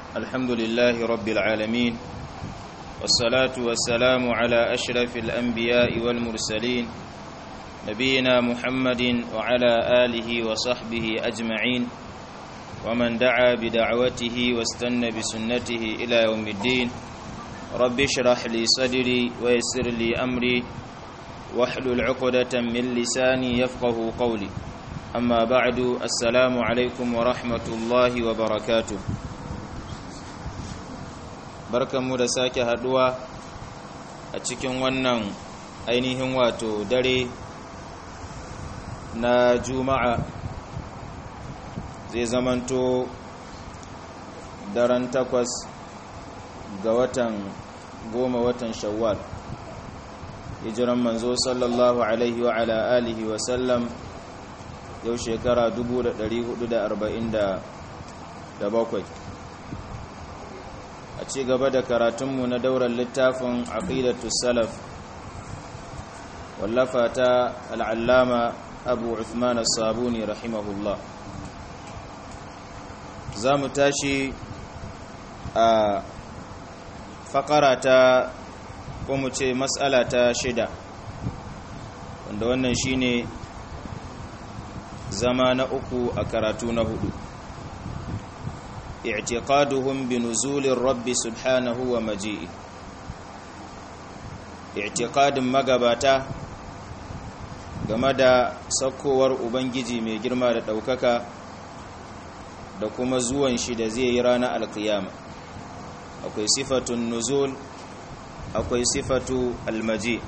الحمد لله رب العالمين والصلاة والسلام على أشرف الأنبياء والمرسلين نبينا محمد وعلى آله وصحبه أجمعين ومن دعا بدعوته واستنى بسنته إلى يوم الدين رب اشرح لي صدري ويسر لي أمري واحلل عقدة من لساني يفقه قولي أما بعد السلام عليكم ورحمة الله وبركاته barkanmu da sake haduwa a cikin wannan ainihin wato dare na juma'a zai zamanto daren takwas ga watan goma watan shawwal hijiran manzo sallallahu alaihi wa ala alihi wa sallam yau shekara 1447 a ci gaba da karatunmu na daular littafin aqidatu salaf wallafa ta al'allama abu uthman as-sabuni rahimahullah za mu tashi a fakara ta ko mu ce matsala ta shida wanda wannan shine zama na uku a karatu na hudu i'tiqaduhum bi nuzulir rabbi subhanahu wa maji'i i'tiqadin magabata game da saukowar ubangiji mai girma da ɗaukaka da kuma zuwan shi da zai yi ranar alkiyama akwai sifatun nuzul akwai sifatu almaji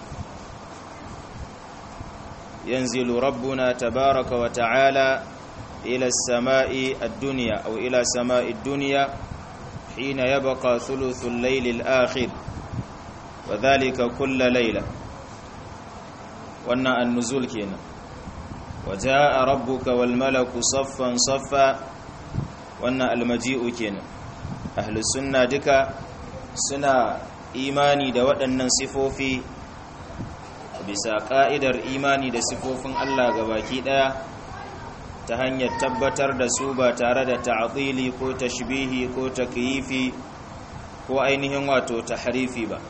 yanzilu rabbuna tabaraka wa ta'ala ila samai ad-dunya aw ila samai ad-dunya hina yabqa thuluthul layl al-akhir wa dhalika kull layla wannan an-nuzul kenan wa jaa rabbuka wal malaku saffan saffa wannan al-maji'u kenan ahlus sunna duka suna imani da waɗannan sifofi bisa ƙa'idar imani da sifofin Allah ga baki ɗaya ta hanyar tabbatar da su ba tare da ta'atili ko tashbihi ko takyifi ko ainihin wato tahrifi ba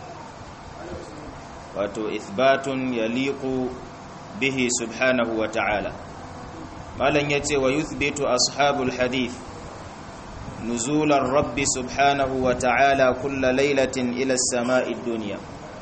wato ithbatun yaliqu bihi subhanahu wa ta'ala malan yace wa yuthbitu ashabul hadith نزول الرب سبحانه وتعالى كل ليلة إلى السماء الدنيا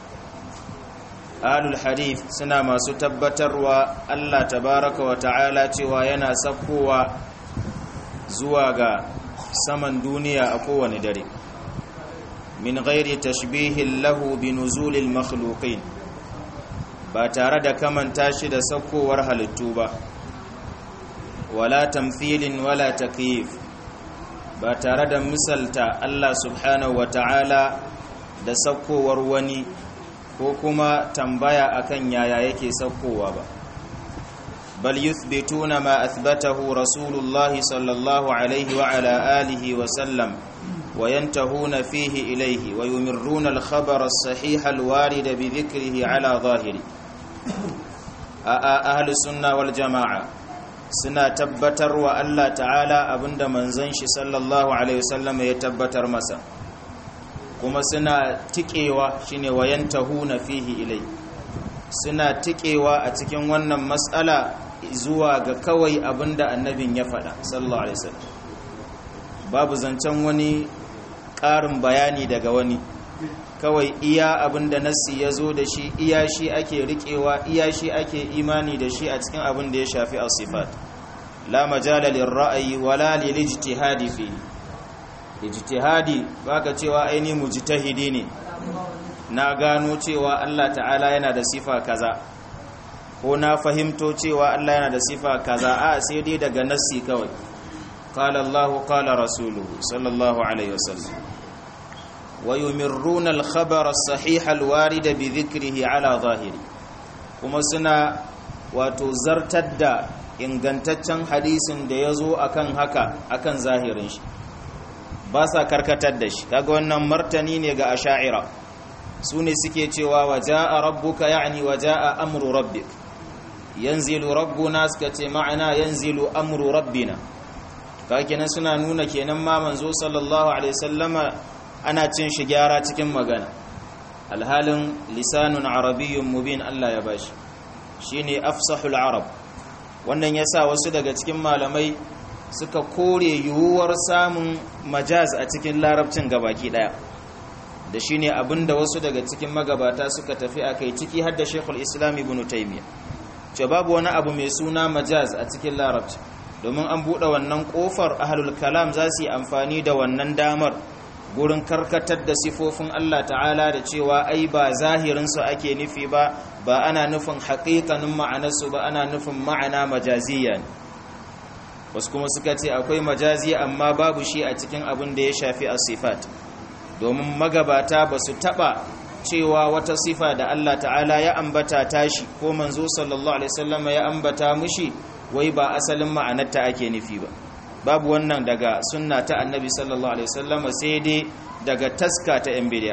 أهل الحديث سنا ما ستبتر الله تبارك وتعالى وينا سكوا زواغا سمن دنيا أقوى ندري من غير تشبيه له بنزول المخلوقين باتارد كمن تاشد سكوا ورهل التوبة ولا تمثيل ولا تكييف ba tare da misalta Allah subhanahu wa ta'ala da saukowar wani ko kuma tambaya akan yaya yake saukowa ba bal yuthbituna ma athbatahu rasulullahi sallallahu alaihi wa ala alihi wa sallam wa yantahuna fihi ilaihi wa yumirruna al-khabara as-sahih al-warid bi dhikrihi ala zahiri a ahli sunna wal jama'a suna tabbatar wa Allah ta'ala abinda manzon shi sallallahu alaihi wasallam ya tabbatar masa kuma suna tikewa shine wayantahuna fihi ilai suna tikewa a cikin wannan mas'ala zuwa ga kawai abinda annabin ya faɗa sallallahu alaihi wasallam babu zancen wani ƙarin bayani daga wani kawai iya abin da nassi ya zo da shi iya shi ake riƙewa iya shi ake imani da shi a cikin abin da ya shafi asifat la majala lirra'ayi wala lil ijtihadi fi ijtihadi baka cewa aini mujtahidi ne na gano cewa Allah ta'ala yana da sifa kaza ko na fahimto cewa Allah yana da sifa kaza a sai dai daga nassi kawai qala Allahu qala rasuluhu sallallahu alaihi wasallam ويمرون الخبر الصحيح الوارد بذكره على ظاهره kuma suna wato zartar da ingantaccen hadisin da ya zo akan haka akan zahirin shi ba sa karkatar da shi kaga wannan martani ne ga asha'ira su ne suke cewa wa ja'a rabbuka ya'ni wa ja'a amru rabbik yanzilu rabbuna suka ce ma'ana yanzilu amru rabbina ka kenan suna nuna kenan ma manzo sallallahu alaihi wasallama ana cin shi gyara cikin magana alhalin lisanun arabiyyun mubin Allah ya bashi shine afsahul arab wannan yasa wasu daga cikin malamai suka kore yiwuwar samun majaz a cikin larabcin gabaki daya da shine abinda wasu daga cikin magabata suka tafi akai ciki har da Sheikhul Islam Ibn Taymiyyah ce babu wani abu mai suna majaz a cikin larabci domin an buɗe wannan ƙofar ahlul kalam za su yi amfani da wannan damar gurin karkatar da sifofin Allah ta'ala da cewa ai ba zahirinsu ake nufi ba ba ana nufin haƙiƙanin ma'anarsu ba ana nufin ma'ana majaziya ne wasu kuma suka ce akwai majazi amma babu shi a cikin abin da ya shafi a sifat domin magabata ba su taɓa cewa wata sifa da Allah ta'ala ya ambata tashi ko manzo sallallahu alaihi wasallam ya ambata mushi wai ba asalin ma'anarta ake nufi ba babu wannan daga sunna ta annabi sallallahu alaihi wasallam sai dai daga taska ta yan bid'a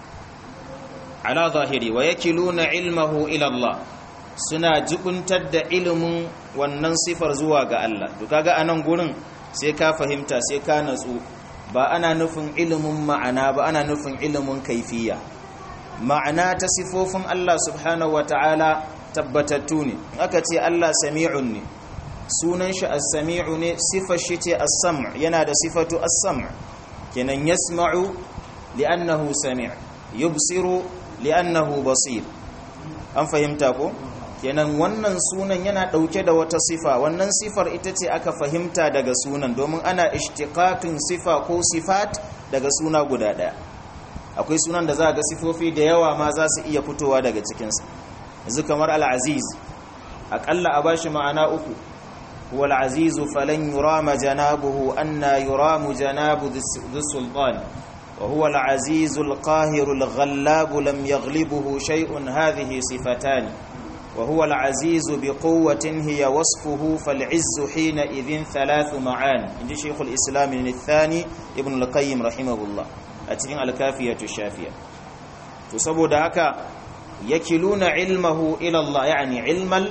ala zahiri wa yakiluna ilmahu ila Allah suna jibuntar da ilimin wannan sifar zuwa ga Allah to kaga anan gurin sai ka fahimta sai ka natsu ba ana nufin ilimin ma'ana ba ana nufin ilimin kaifiya ma'ana ta sifofin Allah subhanahu wata'ala tabbatattu ne aka ce Allah sami'un ne sunan shi as-sami'u ne sifar shi ce as-sam' yana da sifatu as-sam' kenan yasma'u li'annahu sami' yubsiru li'annahu basir an fahimta ko kenan wannan sunan yana dauke da wata sifa wannan sifar ita ce aka fahimta daga sunan domin ana ishtiqaqin sifa ko sifat daga suna guda daya akwai sunan da za ga sifofi da yawa ma za su iya fitowa daga cikinsa yanzu kamar al-aziz aƙalla a bashi ma'ana uku huwa al-azizu falan yurama janabuhu anna yuramu janabu dhi sultan wa huwa al-azizu al-qahiru al-ghallabu lam yaghlibuhu shay'un hadhihi sifatani wa huwa al-azizu biquwwatin hiya wasfuhu fal-'izzu hina idhin thalathu ma'an inji shaykh al-islam al-thani ibn al-qayyim rahimahullah a cikin al-kafiyatu shafiya to saboda haka yakiluna ilmahu ila Allah yani ilmal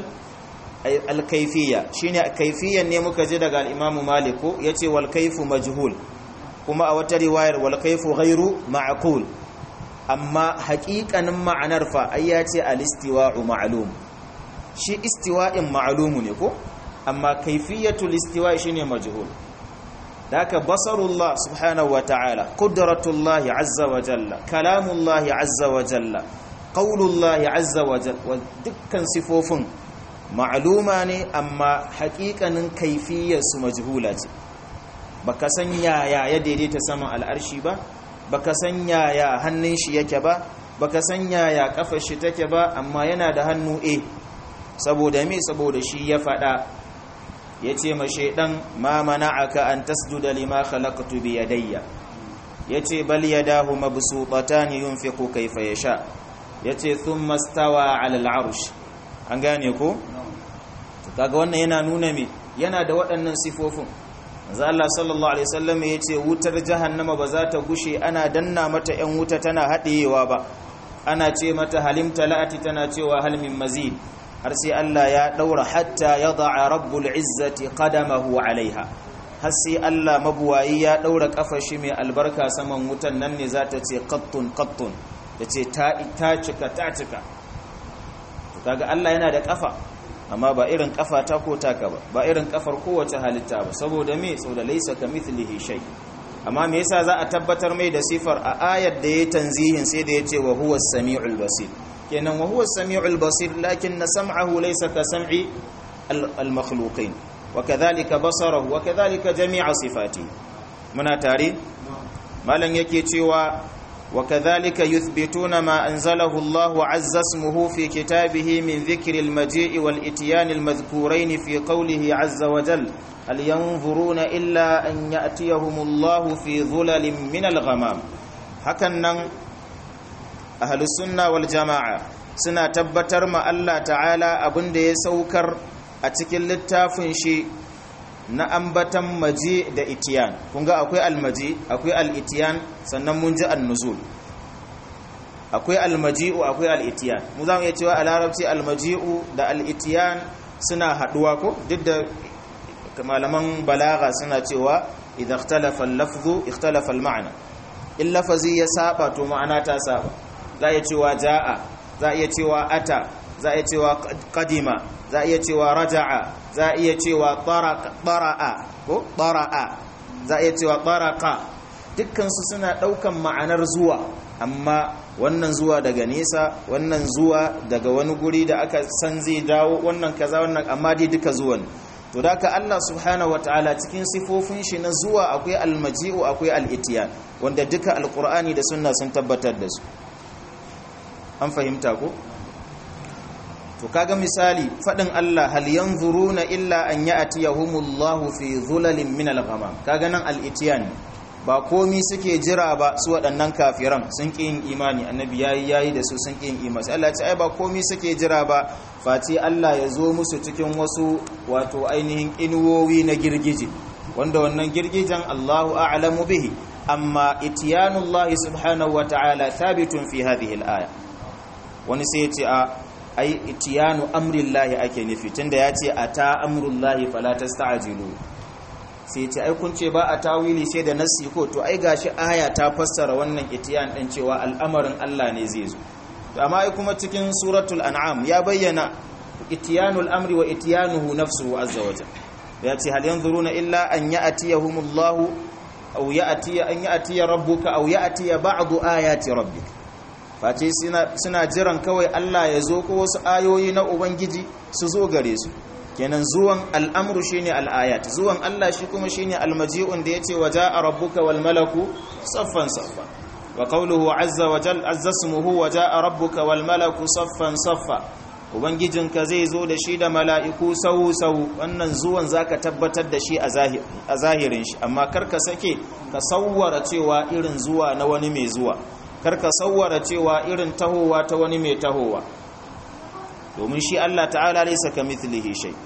al-kayfiyya shine kayfiyyan ne muka ji daga al-Imam Malik yace wal kayfu majhul kuma a wata riwayar wal kayfu ghairu ma'qul amma haƙiƙanin ma'anar fa ai yace al-istiwa'u ma'lum shi istiwa'in ma'lumu ne ko amma kayfiyatul istiwa'i shine majhul daka basarullah subhanahu wa ta'ala qudratullahi azza wa jalla kalamullahi azza wa jalla qaulullahi azza wa jalla dukkan sifofin ma'luma ne amma haƙiƙanin kaifiyarsu majhula ce baka san yaya ya daidaita saman al'arshi ba baka san yaya hannun shi yake ba baka san yaya kafar shi take ba amma yana da hannu e saboda me saboda shi ya faɗa yace ma shaydan ma mana'aka an tasjuda lima khalaqtu bi yadayya yace bal yadahu mabsuutatan yunfiqu kayfa yasha yace thumma stawa 'ala al-'arsh an gane ko kaga wannan yana nuna me yana da waɗannan sifofin manzo Allah sallallahu alaihi wasallam yace wutar jahannama ba za ta gushe ana danna mata ƴan wuta tana haɗewa ba ana ce mata halim talati tana cewa hal min mazid har sai Allah ya daura hatta yada'a rabbul izzati qadamahu alaiha har sai Allah mabuwayi ya daura kafar shi mai albarka saman wutan nan ne za ta ce qattun qattun tace ta ta cika ta cika kaga Allah yana da kafa amma ba irin kafa ta ko taka ba ba irin kafar kowace halitta ba saboda me saboda laysa kamithlihi shay amma me yasa za a tabbatar mai da sifar a ayar da yayi tanzihin sai da yace wa huwa as-sami'ul basir kenan wa huwa as-sami'ul basir lakin sam'ahu laysa ka sam'i al-makhluqin wa kadhalika basarahu wa kadhalika jami'a sifati muna tare malan yake cewa وكذلك يثبتون ما أنزله الله عز اسمه في كتابه من ذكر المجيء والإتيان المذكورين في قوله عز وجل هل ينظرون إلا أن يأتيهم الله في ظلل من الغمام هكذا أهل السنة والجماعة suna tabbatar ma Allah ta'ala abin da ya saukar a cikin littafin shi na ambatan maji da itiyan kun ga akwai almaji akwai al'itiyan sannan mun ji annuzul akwai almaji'u akwai al'itiyan mu za mu iya cewa a larabci almaji'u da al'itiyan suna haduwa ko duk da malaman balaga suna cewa idan ikhtalafa al-lafzu ikhtalafa al-ma'na in lafazi ya saba to ma'ana ta saba za iya cewa jaa za iya cewa ata za iya cewa qadima za iya cewa raja'a za iya cewa tara'a ko tara'a za iya cewa taraka dukkan su suna daukan ma'anar zuwa amma wannan zuwa daga nesa wannan zuwa daga wani guri da aka san zai dawo wannan kaza wannan amma dai duka zuwan to da ka Allah subhanahu wataala cikin sifofin shi na zuwa akwai almaji'u akwai al'itiyan wanda duka alqur'ani da sunna sun tabbatar da su an fahimta ko to kaga misali fadin Allah hal yanzuruna illa an ya'tiyahumullahu fi dhulalin min al-ghamam kaga nan al-itiyan ba komi suke jira ba su waɗannan kafiran sun ƙi yin imani annabi yayi yayi da su sun ƙi yin imani Allah ya ce ai ba komi suke jira ba fati Allah ya zo musu cikin wasu wato ainihin inuwowi na girgije wanda wannan girgijen Allahu a'lamu bihi amma itiyanullahi subhanahu wata'ala thabitun fi hadhihi al-aya wani sai ya ce a ai itiyanu amrillahi ake nufi tunda ya ce ata amrullahi fala tasta'jilu sai ce ai kun ce ba a tawili sai da nassi ko to ai gashi aya ta fassara wannan itiyan din cewa al'amarin Allah ne zai zo to amma ai kuma cikin suratul an'am ya bayyana itiyanul amri wa itiyanuhu nafsuhu azza wa jalla ya ce hal yanzuruna illa an ya'tiyahumullahu aw ya'ti an ya'ti rabbuka aw ya'ti ba'du ayati rabbik face suna jiran kawai Allah ya zo ko wasu ayoyi na ubangiji su zo gare su kenan zuwan al'amru shine al'ayat zuwan Allah shi kuma shine almaji'un da yace waja'a rabbuka wal malaku saffan saffa wa qawluhu azza wa jal azza ismuhu waja'a rabbuka wal malaku saffan saffa ubangijinka zai zo da shi da mala'iku sau sau wannan zuwan zaka tabbatar da shi a zahirin shi amma karka sake ka sawwara cewa irin zuwa na wani mai zuwa karka sawwara cewa irin tahowa ta wani mai tahowa domin shi Allah ta'ala laysa kamithlihi shay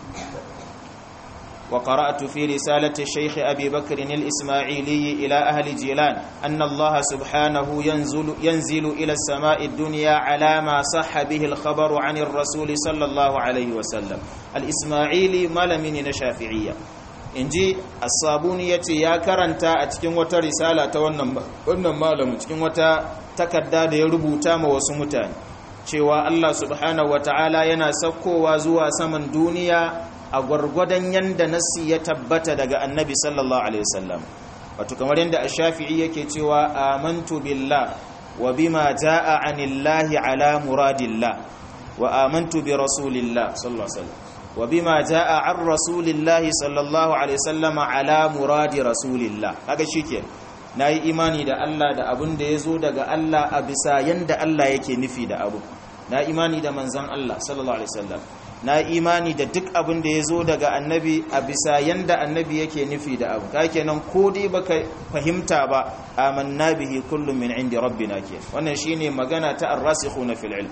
wa qara'tu fi risalati shaykh abi bakr al-isma'ili ila ahli jilan anna Allah subhanahu yanzilu yanzilu ila as-sama'i ad-dunya ala ma sahha bihi al-khabaru 'an ar-rasul sallallahu alayhi wa sallam al-isma'ili malamin na shafi'iyya inji as-sabuni yace ya karanta a cikin wata risala ta wannan wannan malamu cikin wata takarda da ya rubuta ma wasu mutane cewa Allah subhanahu wata'ala yana saukowa zuwa saman duniya a gwargwadon yanda nassi ya tabbata daga annabi sallallahu alaihi wasallam wato kamar yanda ash-shafi'i yake cewa amantu billah wa bima jaa anillahi ala muradillah wa amantu bi rasulillah sallallahu alaihi wasallam wa bima jaa an rasulillah sallallahu alaihi wasallam ala muradi rasulillah kaga shike nayi imani da Allah da abin da yazo daga Allah a bisa yanda Allah yake nufi da abu na imani da manzan Allah sallallahu alaihi wasallam na imani da duk abin da ya zo daga annabi a bisa yanda annabi yake nufi da abu ka kenan ko dai baka fahimta ba amanna bihi kullum min indi rabbina ke wannan shine magana ta ar-rasikhuna fil ilm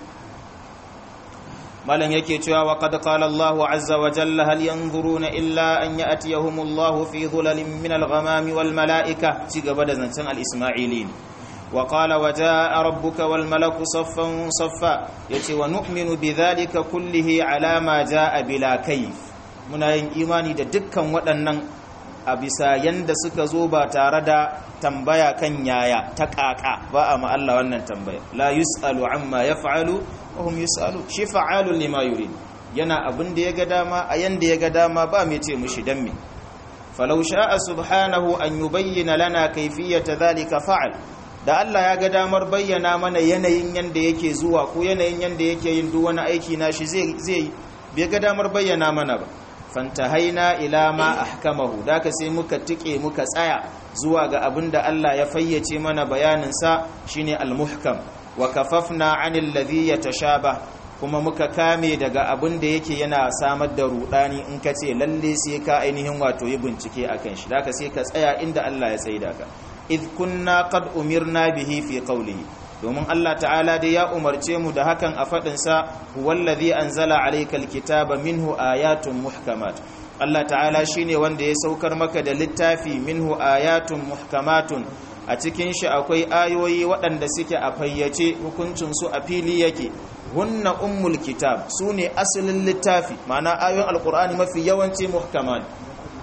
malan yake cewa wa qad qala Allahu azza wa jalla hal yanzuruna illa an ya'tiyahumullahu fi dhulalin min al-ghamami wal mala'ika ci gaba da zancen al-isma'ilin وقال وجاء ربك والملك صفا صفا yace wa nu'minu bidhalika kullihi ala ma jaa bila kayf muna yin imani da dukkan waɗannan a bisa yanda suka zo ba tare da tambaya kan yaya ta kaka ba a ma Allah wannan tambaya la yusalu amma yaf'alu wa hum yusalu shi fa'alu lima yurid yana abin da yaga dama a yanda yaga dama ba mai ce mushi dan me falau sha'a subhanahu an yubayyana lana kayfiyata dhalika fa'al da Allah ya ga damar bayyana mana yanayin yanda yake zuwa ko yanayin yanda yake yin duk wani aiki na shi zai zai bai ga damar bayyana mana ba fantahaina ila ma ahkamahu da ka sai muka tike muka tsaya zuwa ga abin da Allah ya fayyace mana bayanin sa shine al-muhkam wa kafafna 'anil ladhi yatashaba kuma muka kame daga abin da yake yana samar da rudani in ka ce lalle sai ka ainihin wato yi bincike akan shi da ka sai ka tsaya inda Allah ya tsaida ka idh kunna qad umirna bihi fi qawlihi domin Allah ta'ala dai ya umarce mu da hakan a fadin sa huwallazi anzala alaykal kitaba minhu ayatun muhkamat Allah ta'ala shine wanda ya saukar maka da littafi minhu ayatun muhkamatun a cikin shi akwai ayoyi waɗanda suke a fayyace hukuncin su a fili yake hunna ummul kitab sune asalin littafi ma'ana ayoyin alqur'ani mafi yawanci muhkamat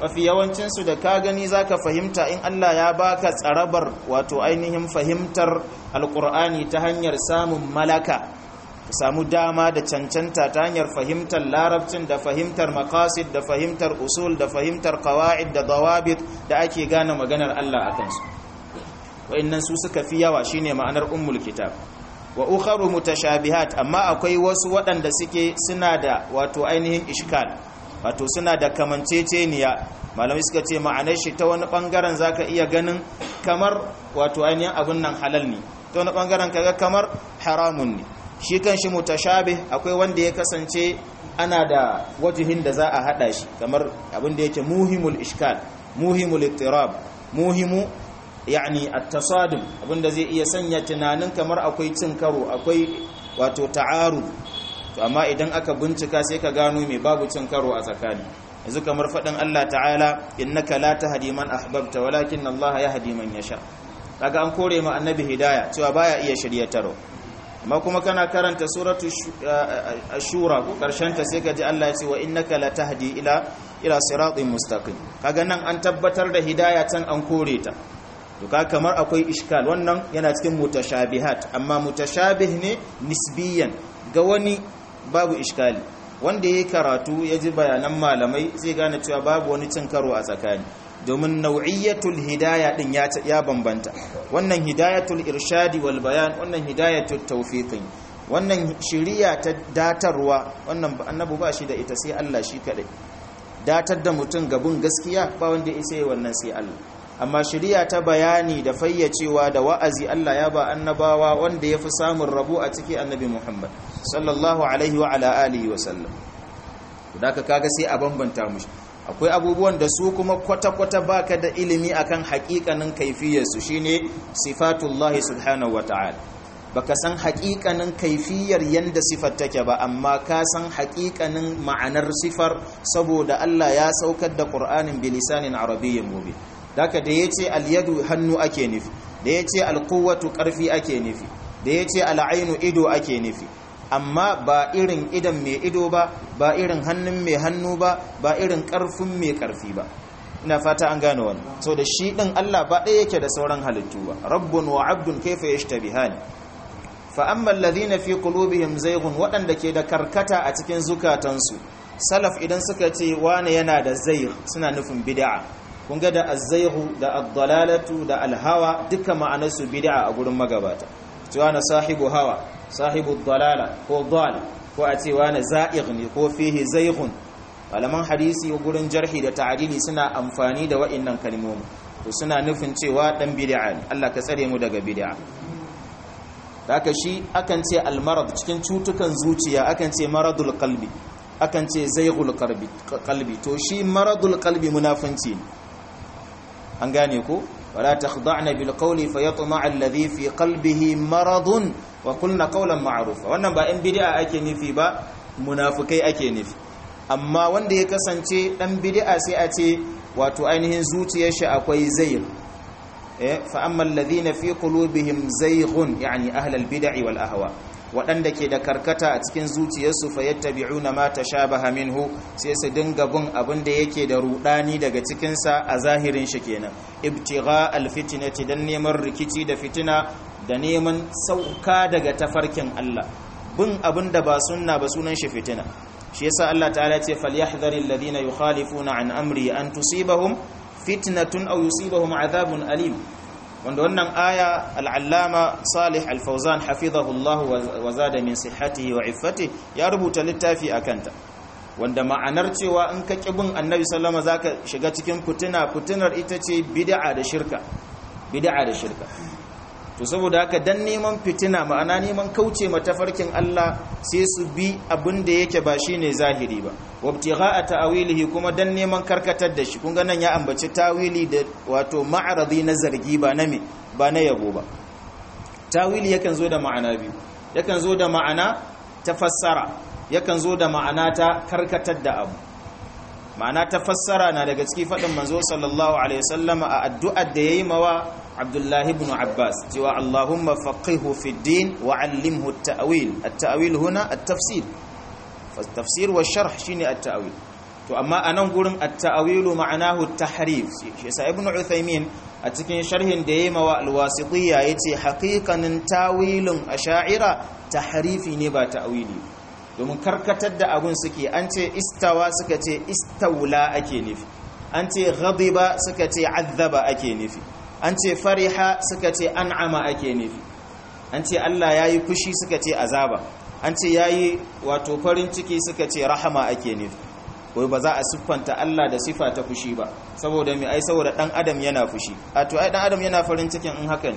mafi yawancinsu da ka gani za ka fahimta in Allah ya baka tsarabar wato ainihin fahimtar alkur'ani ta hanyar samun malaka ka samu dama da cancanta ta hanyar fahimtar larabcin da fahimtar makasid da fahimtar usul da fahimtar kawa'id da dawabit da ake gane maganar Allah a kansu wa'annan su suka fi yawa shine ma'anar ummul kitab wa ukharu mutashabihat amma akwai wasu waɗanda suke suna da wato ainihin ishkal wato suna da kamanceceniya malamai suka ce ma'anar shi ta wani bangaren zaka iya ganin kamar wato ainihin abin nan halal ne ta wani bangaren kaga kamar haramun ne shi kan shi mutashabih akwai wanda ya kasance ana da wajihin da za a hada shi kamar abin da yake muhimul ishkal muhimul ittirab muhimu yani at-tasadum abinda zai iya sanya tunanin kamar akwai cin karo akwai wato ta'arud to amma idan aka bincika sai ka gano me babu cin karo a tsakani yanzu kamar fadin Allah ta'ala innaka la tahdi man ahbabta walakin Allah yahdi man yasha kaga an kore ma annabi hidaya cewa baya iya shiryatarwa amma kuma kana karanta suratu ashura ko karshen ta sai ka ji Allah ya ce wa innaka la tahdi ila ila siratin mustaqim kaga nan an tabbatar da hidaya can an kore ta to ka kamar akwai iskal wannan yana cikin mutashabihat amma mutashabih ne nisbiyan ga wani babu iskali wanda yayi karatu ya ji bayanan malamai zai gane cewa babu wani cin karo a tsakani domin nau'iyatul hidaya din ya ya bambanta wannan hidayatul irshadi wal bayan wannan hidayatul tawfiqi wannan shiriya ta datarwa wannan annabi ba shi da ita sai Allah shi kadai datar da mutum gabun gaskiya ba wanda ya isa wannan sai Allah amma shari'a ta bayani da fayyacewa da wa'azi Allah ya ba annabawa wanda ya fi samun rabo a ciki annabi Muhammad sallallahu alaihi wa ala alihi wa sallam da ka kaga sai a bambanta mushi akwai abubuwan da su kuma kwata-kwata baka da ilimi akan haƙiƙanin kaifiyarsu shine sifatullahi subhanahu wata'ala baka san haƙiƙanin kaifiyar yanda sifar take ba amma ka san haƙiƙanin ma'anar sifar saboda Allah ya saukar da Qur'anin bilisanin arabiyyin mubin daga da ya ce alyadu hannu ake nufi da ya ce alkuwatu ƙarfi ake nufi da ya ce al'ainu ido ake nufi amma ba irin idan mai ido ba ba irin hannun mai hannu ba ba irin ƙarfin mai ƙarfi ba ina fata an gane wani so da shi ɗin Allah ba ɗaya yake da sauran halittu ba rabbun wa abdun kaifa yashtabihani fa amma alladhina fi qulubihim zayghun waɗanda ke da karkata a cikin zukatansu salaf idan suka ce wane yana da zayg suna nufin bid'a kun ga da azzaihu da addalalatu da alhawa duka ma'anarsu bid'a a gurin magabata cewa na sahibu hawa sahibu dalala ko dal ko a cewa na za'igh ne ko fihi zaighun malaman hadisi gurin jarhi da ta'dili suna amfani da wa'annan kalmomi to suna nufin cewa dan bid'a ne Allah ka tsare mu daga bid'a haka shi akan ce almarad cikin cutukan zuciya akan ce maradul qalbi akan ce zaighul qalbi to shi maradul qalbi munafinci ne an gane ko wala takhda'na bil qawli fayatma'a alladhi fi qalbihi maradun wa qulna qawlan ma'rufa wannan ba in bid'a ake nufi ba munafikai ake nufi amma wanda ya kasance dan bid'a sai a ce wato ainihin zuciyar shi akwai zayg eh fa amma alladhina fi qulubihim zayghun yani ahlul bid'i wal ahwa waɗanda ke da karkata a cikin zuciyarsu fayattabi'una ma tashabaha minhu sai su dinga bin abin da yake da rudani daga cikinsa a zahirin shi kenan ibtigha alfitnati dan neman rikici da fitina da neman sauka daga tafarkin Allah bin abin da ba sunna ba sunan shi fitina shi yasa Allah ta'ala ce falyahdharil ladina yukhalifuna an amri an tusibahum fitnatun aw yusibahum adhabun alim wanda wannan aya al'allama salih al-fauzan hafizahullah wa zada min sihhatihi wa iffati ya rubuta littafi a kanta wanda ma'anar cewa in ka kibin annabi sallama zaka shiga cikin fitina fitinar ita ce bid'a da shirka bid'a da shirka to saboda haka dan neman fitina ma'ana neman kauce ma tafarkin Allah sai su bi abin da yake ba shine zahiri ba wabtigha'a ta'wilihi kuma dan neman karkatar da shi kun ga nan ya ambaci tawili da wato ma'aradi na zargi ba na me ba na yabo ba tawili yakan zo da ma'ana biyu yakan zo da ma'ana ta fassara yakan zo da ma'ana ta karkatar da abu ma'ana ta fassara na daga cikin faɗin manzo sallallahu alaihi wasallama a addu'ar da yayi mawa Abdullahi ibn Abbas cewa Allahumma faqihu fi din wa 'allimhu at-ta'wil at-ta'wil huna at-tafsir fa tafsir wa sharh shine at-ta'wil to amma a nan gurin at-ta'wilu ma'anahu tahrif shi yasa ibnu uthaymin a cikin sharhin da yayi mawa al-wasitiyya yace haqiqanin tawilin asha'ira tahrifi ne ba ta'wili domin karkatar da abun suke an ce istawa suka ce istawla ake nufi an ce ghadiba suka ce azaba ake nufi an ce fariha suka ce an'ama ake nufi an ce Allah yayi fushi suka ce azaba an ce yayi wato farin ciki suka ce rahama ake nufi wai ba za a siffanta Allah da sifa ta fushi ba saboda mai ai saboda dan adam yana fushi a to ai dan adam yana farin cikin in haka ne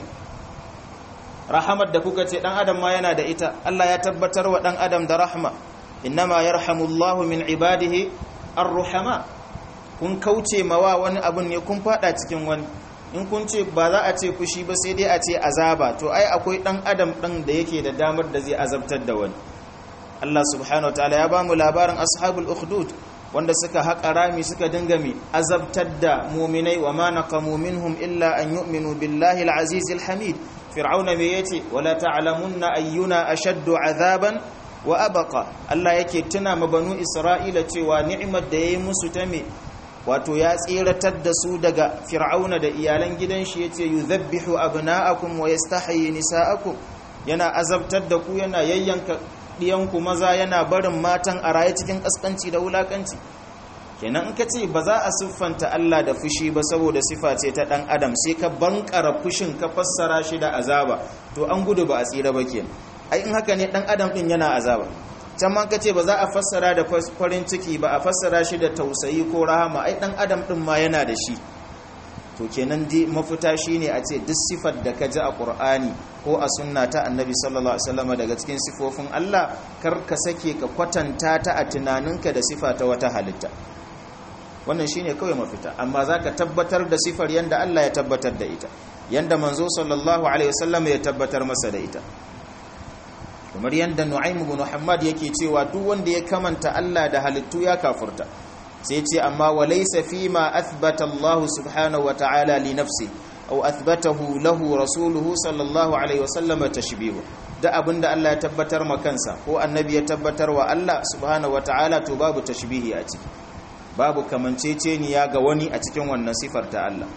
rahamar da kuka ce dan adam ma yana da ita Allah ya tabbatar wa dan adam da rahma innama yarhamullahu min ibadihi arruhama kun kauce mawa wani abun ne kun fada cikin wani in kun ce ba za a ce fushi ba sai dai a ce azaba to ai akwai dan adam ɗin da yake da damar da zai azabtar da wani Allah subhanahu wataala ya ba mu labarin ashabul ukhdud wanda suka haƙa rami suka dinga mi azabtar da muminai wa ma naqamu minhum illa an yu'minu billahi al-aziz al-hamid fir'auna me yace wala ta'lamunna ayyuna ashaddu azaban wa abqa Allah yake tuna ma banu isra'ila cewa ni'imar da yayi musu ta me wato ya tsiratar da su daga fir'auna da iyalan gidan shi yace yudhabbihu abna'akum wa yastahyi nisa'akum yana azabtar da ku yana yayyanka diyanku maza yana barin matan a raye cikin kaskanci da wulakanci kenan in ka ce ba za a siffanta Allah da fushi ba saboda sifa ce ta dan adam sai ka bankara fushin ka fassara shi da azaba to an gudu ba a tsira ba kenan ai in haka ne dan adam din yana azaba can ma ka ce ba za a fassara da farin ciki ba a fassara shi da tausayi ko rahama ai dan adam din ma yana da shi to kenan dai mafita shine a ce duk sifar da ka ji a Qur'ani ko a sunna ta Annabi sallallahu alaihi wasallam daga cikin sifofin Allah kar ka sake ka kwatanta ta a tunaninka da sifa ta wata halitta wannan shine kawai mafita amma zaka tabbatar da sifar yanda Allah ya tabbatar da ita yanda manzo sallallahu alaihi wasallam ya tabbatar masa da ita kamar yanda Nu'aym ibn Muhammad yake cewa duk wanda ya kamanta Allah da halittu ya kafurta sai ce amma walaysa fima athbata Allah subhanahu wa ta'ala li nafsi aw athbatahu lahu rasuluhu sallallahu alaihi wasallam tashbihu da abinda Allah ya tabbatar ma kansa ko annabi ya tabbatar wa Allah subhanahu wa ta'ala to babu tashbihi a ciki babu kamanceceniya ga wani a cikin wannan sifar ta Allah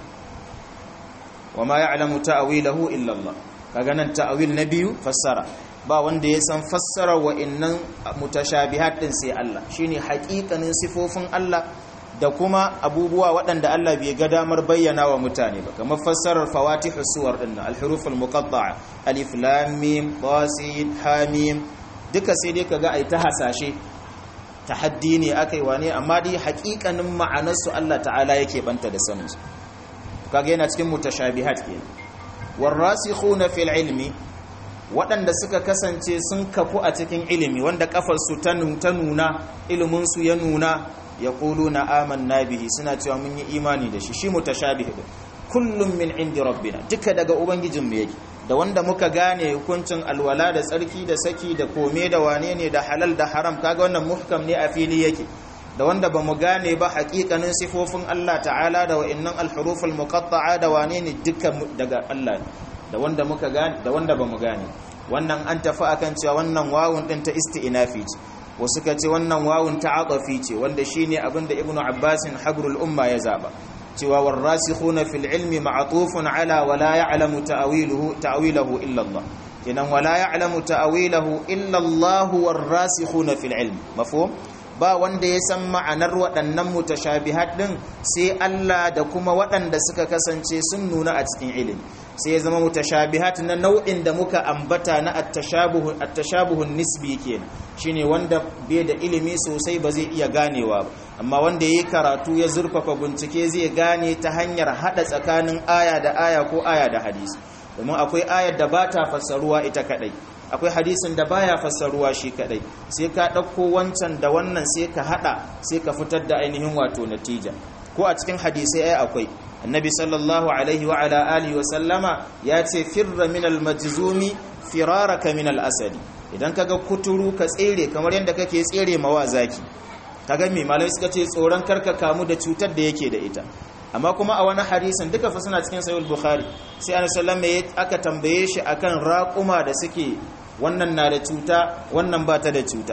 wa ma ya'lamu ta'wilahu illa Allah kaga nan ta'wil na biyu fassara ba wanda ya san fassara wa'annan mutashabihat din sai Allah shine haƙiƙanin sifofin Allah da kuma abubuwa waɗanda Allah bai ga damar bayyana wa mutane ba kamar fassarar fawatihus suwar din al-huruf al-muqatta'a alif lam mim ta sin ha mim duka sai dai kaga ai ta hasashe tahaddi ne akai wane amma dai haƙiƙanin ma'anar su Allah ta'ala yake banta da sanin su kaga yana cikin mutashabihat kenan warasikhuna fil ilmi waɗanda suka kasance sun kafu a cikin ilimi wanda kafarsu ta nuna iliminsu ya nuna ya ƙulu na amanna bihi suna cewa mun yi imani da shi shi mutashabihi din kullum min indi rabbina duka daga ubangijinmu yake da wanda muka gane hukuncin alwala da tsarki da saki da kome da wane ne da halal da haram kaga wannan muhkam ne a fili yake da wanda ba mu gane ba hakikanin sifofin Allah ta'ala da wa'annan alhuruf almuqatta'a da wane ne dukkan daga Allah ne da wanda muka gane da wanda ba mu gane wannan an tafi akan cewa wannan wawun din ta isti'nafi ce wasu ka ce wannan wawun ta aqafi ce wanda shine abinda ibnu abbasin habrul umma ya zaba cewa warasikhuna fil ilmi ma'tufun ala wala ya'lamu ta'wiluhu ta'wilahu illa Allah kenan wala ya'lamu ta'wilahu illa Allah warasikhuna fil ilmi mafhum ba wanda ya san ma'anar waɗannan mutashabihat din sai Allah da kuma waɗanda suka kasance sun nuna a cikin ilimi sai ya zama mutashabihat na nau'in da muka ambata na at-tashabuhu at-tashabuhun nisbi kenan shine wanda bai da ilimi sosai ba zai iya ganewa ba amma wanda yayi karatu ya zurfafa bincike zai gane ta hanyar hada tsakanin aya da aya ko aya da hadisi domin akwai ayar da ba ta fassaruwa ita kadai akwai hadisin da baya fassaruwa shi kadai sai ka dauko wancan da wannan sai ka hada sai ka fitar da ainihin wato natija ko a cikin hadisai ai akwai annabi sallallahu alaihi wa ala alihi wa sallama ya ce firra min al-majzumi firaraka min al-asadi idan kaga kuturu ka tsere kamar yadda kake tsere mawa zaki kaga me malai suka ce tsoron karka kamu da cutar da yake da ita amma kuma a wani hadisin duka fa suna cikin sahih bukhari sai annabi sallallahu alaihi aka tambaye shi akan raquma da suke wannan na da cuta wannan ba ta da cuta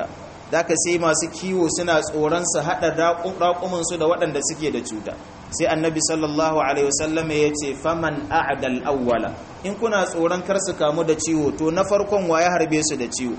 zaka sai masu kiwo suna tsoron su hada raƙumin su da waɗanda suke da cuta sai annabi sallallahu alaihi wasallam ya ce faman a'dal awwala in kuna tsoron kar su kamu da ciwo to na farkon waye harbe su da ciwo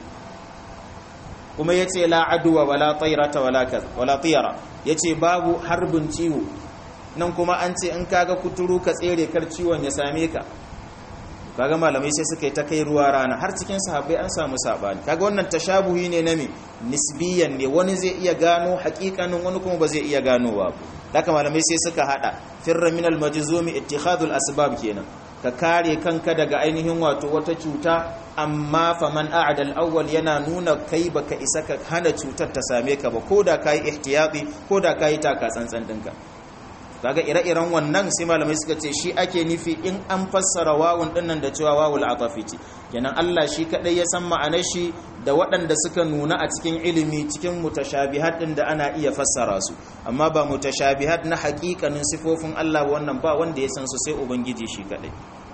kuma yace la adwa wala tayrata wala kaz wala tiyara yace babu harbin ciwo nan kuma an ce in kaga kuturu ka tsere kar ciwon ya same ka kaga malamai sai suka yi ta kai ruwa rana har cikin sahabbai an samu sabani kaga wannan tashabuhi ne na me nisbiyan ne wani zai iya gano hakikanin wani kuma ba zai iya ganowa ba haka malamai sai suka hada firra min al-majzumi ittikhadul asbab kenan ka kare kanka daga ainihin wato wata cuta amma faman a'da al-awwal yana nuna kai baka isa ka hana cutar ta same ka ba koda kai ihtiyati koda kai taka tsantsan dinka kaga ire-iren wannan sai malamai suka ce shi ake nufi in an fassara wawun dinnan da cewa wawul atafi ce kenan Allah shi kadai ya san ma'anar shi da waɗanda suka nuna a cikin ilimi cikin mutashabihat din da ana iya fassara su amma ba mutashabihat na haƙiƙanin sifofin Allah wannan ba wanda ya san su sai ubangiji shi kadai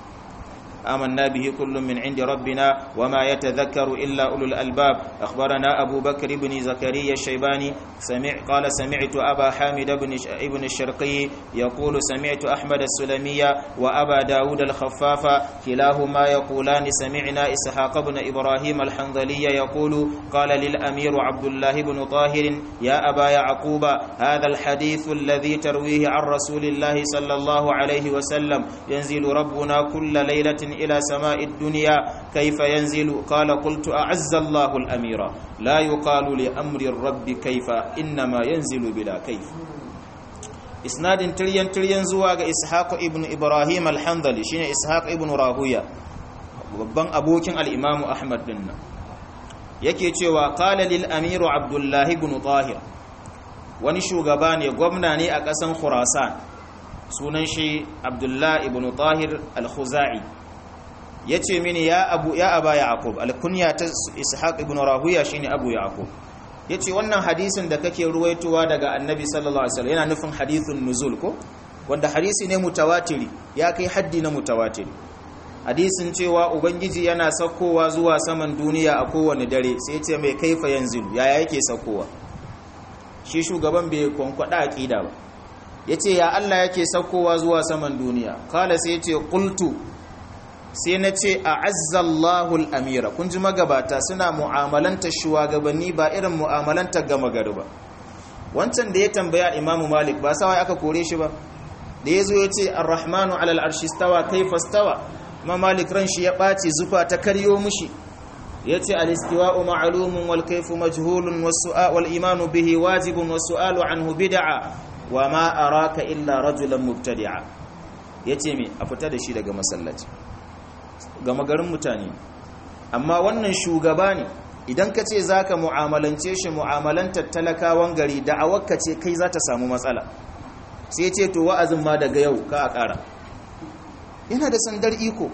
آمنا به كل من عند ربنا وما يتذكر إلا أولو الألباب أخبرنا أبو بكر بن زكريا الشيباني سمع قال سمعت أبا حامد بن ابن الشرقي يقول سمعت أحمد السلمية وأبا داود الخفاف كلاهما يقولان سمعنا إسحاق بن إبراهيم الحنظلي يقول قال للأمير عبد الله بن طاهر يا أبا يعقوب هذا الحديث الذي ترويه عن رسول الله صلى الله عليه وسلم ينزل ربنا كل ليلة إلى سماء الدنيا كيف ينزل قال قلت أعز الله الأمير لا يقال لأمر الرب كيف إنما ينزل بلا كيف إسناد تريان تريان زواج إسحاق ابن إبراهيم الحنظلي شين إسحاق ابن راهوية babban abokin al-Imam Ahmad din nan yake cewa qala lil amiru Abdullah ibn Tahir wani shugaba ne gwamna ne a ƙasan Khurasan sunan shi Abdullah ibn Tahir al-Khuzai ya ce mini ya abu ya aba yaqub alkunya ta ishaq ibn rahuya shine abu yaqub yace wannan hadisin da kake ruwaitowa daga annabi sallallahu alaihi wasallam yana nufin hadithun nuzul ko wanda hadisi ne mutawatiri ya kai haddi na mutawatiri hadisin cewa ubangiji yana saukowa zuwa saman duniya a kowane dare sai ce mai kaifa yanzilu yaya yake saukowa shi shugaban bai kwankwada aqida ba yace ya Allah yake saukowa zuwa saman duniya kala sai yace qultu sai na ce a azzallahu al'amira kun ji magabata suna mu'amalanta shugabanni ba irin mu'amalanta gama gari ba wancan da ya tambaya imamu malik ba sawai aka kore shi ba da ya zo ya ce arrahmanu alal arshi stawa kaifa stawa ma malik ran shi ya ɓace zufa ta karyo mushi ya ce alistiwa'u ma'alumun wal kaifu majhulun wal imanu bihi wajibun wasu alu anhu bid'a wa ma araka illa rajulan mubtadi'a ya ce me a fita da shi daga masallaci gama garin mutane amma wannan shugaba ne idan ka ce za ka mu'amalance shi mu'amalantar talakawan gari da'awarka ce kai za ta samu matsala sai ce to wa'azin ma daga yau ka a ƙara yana da sandar iko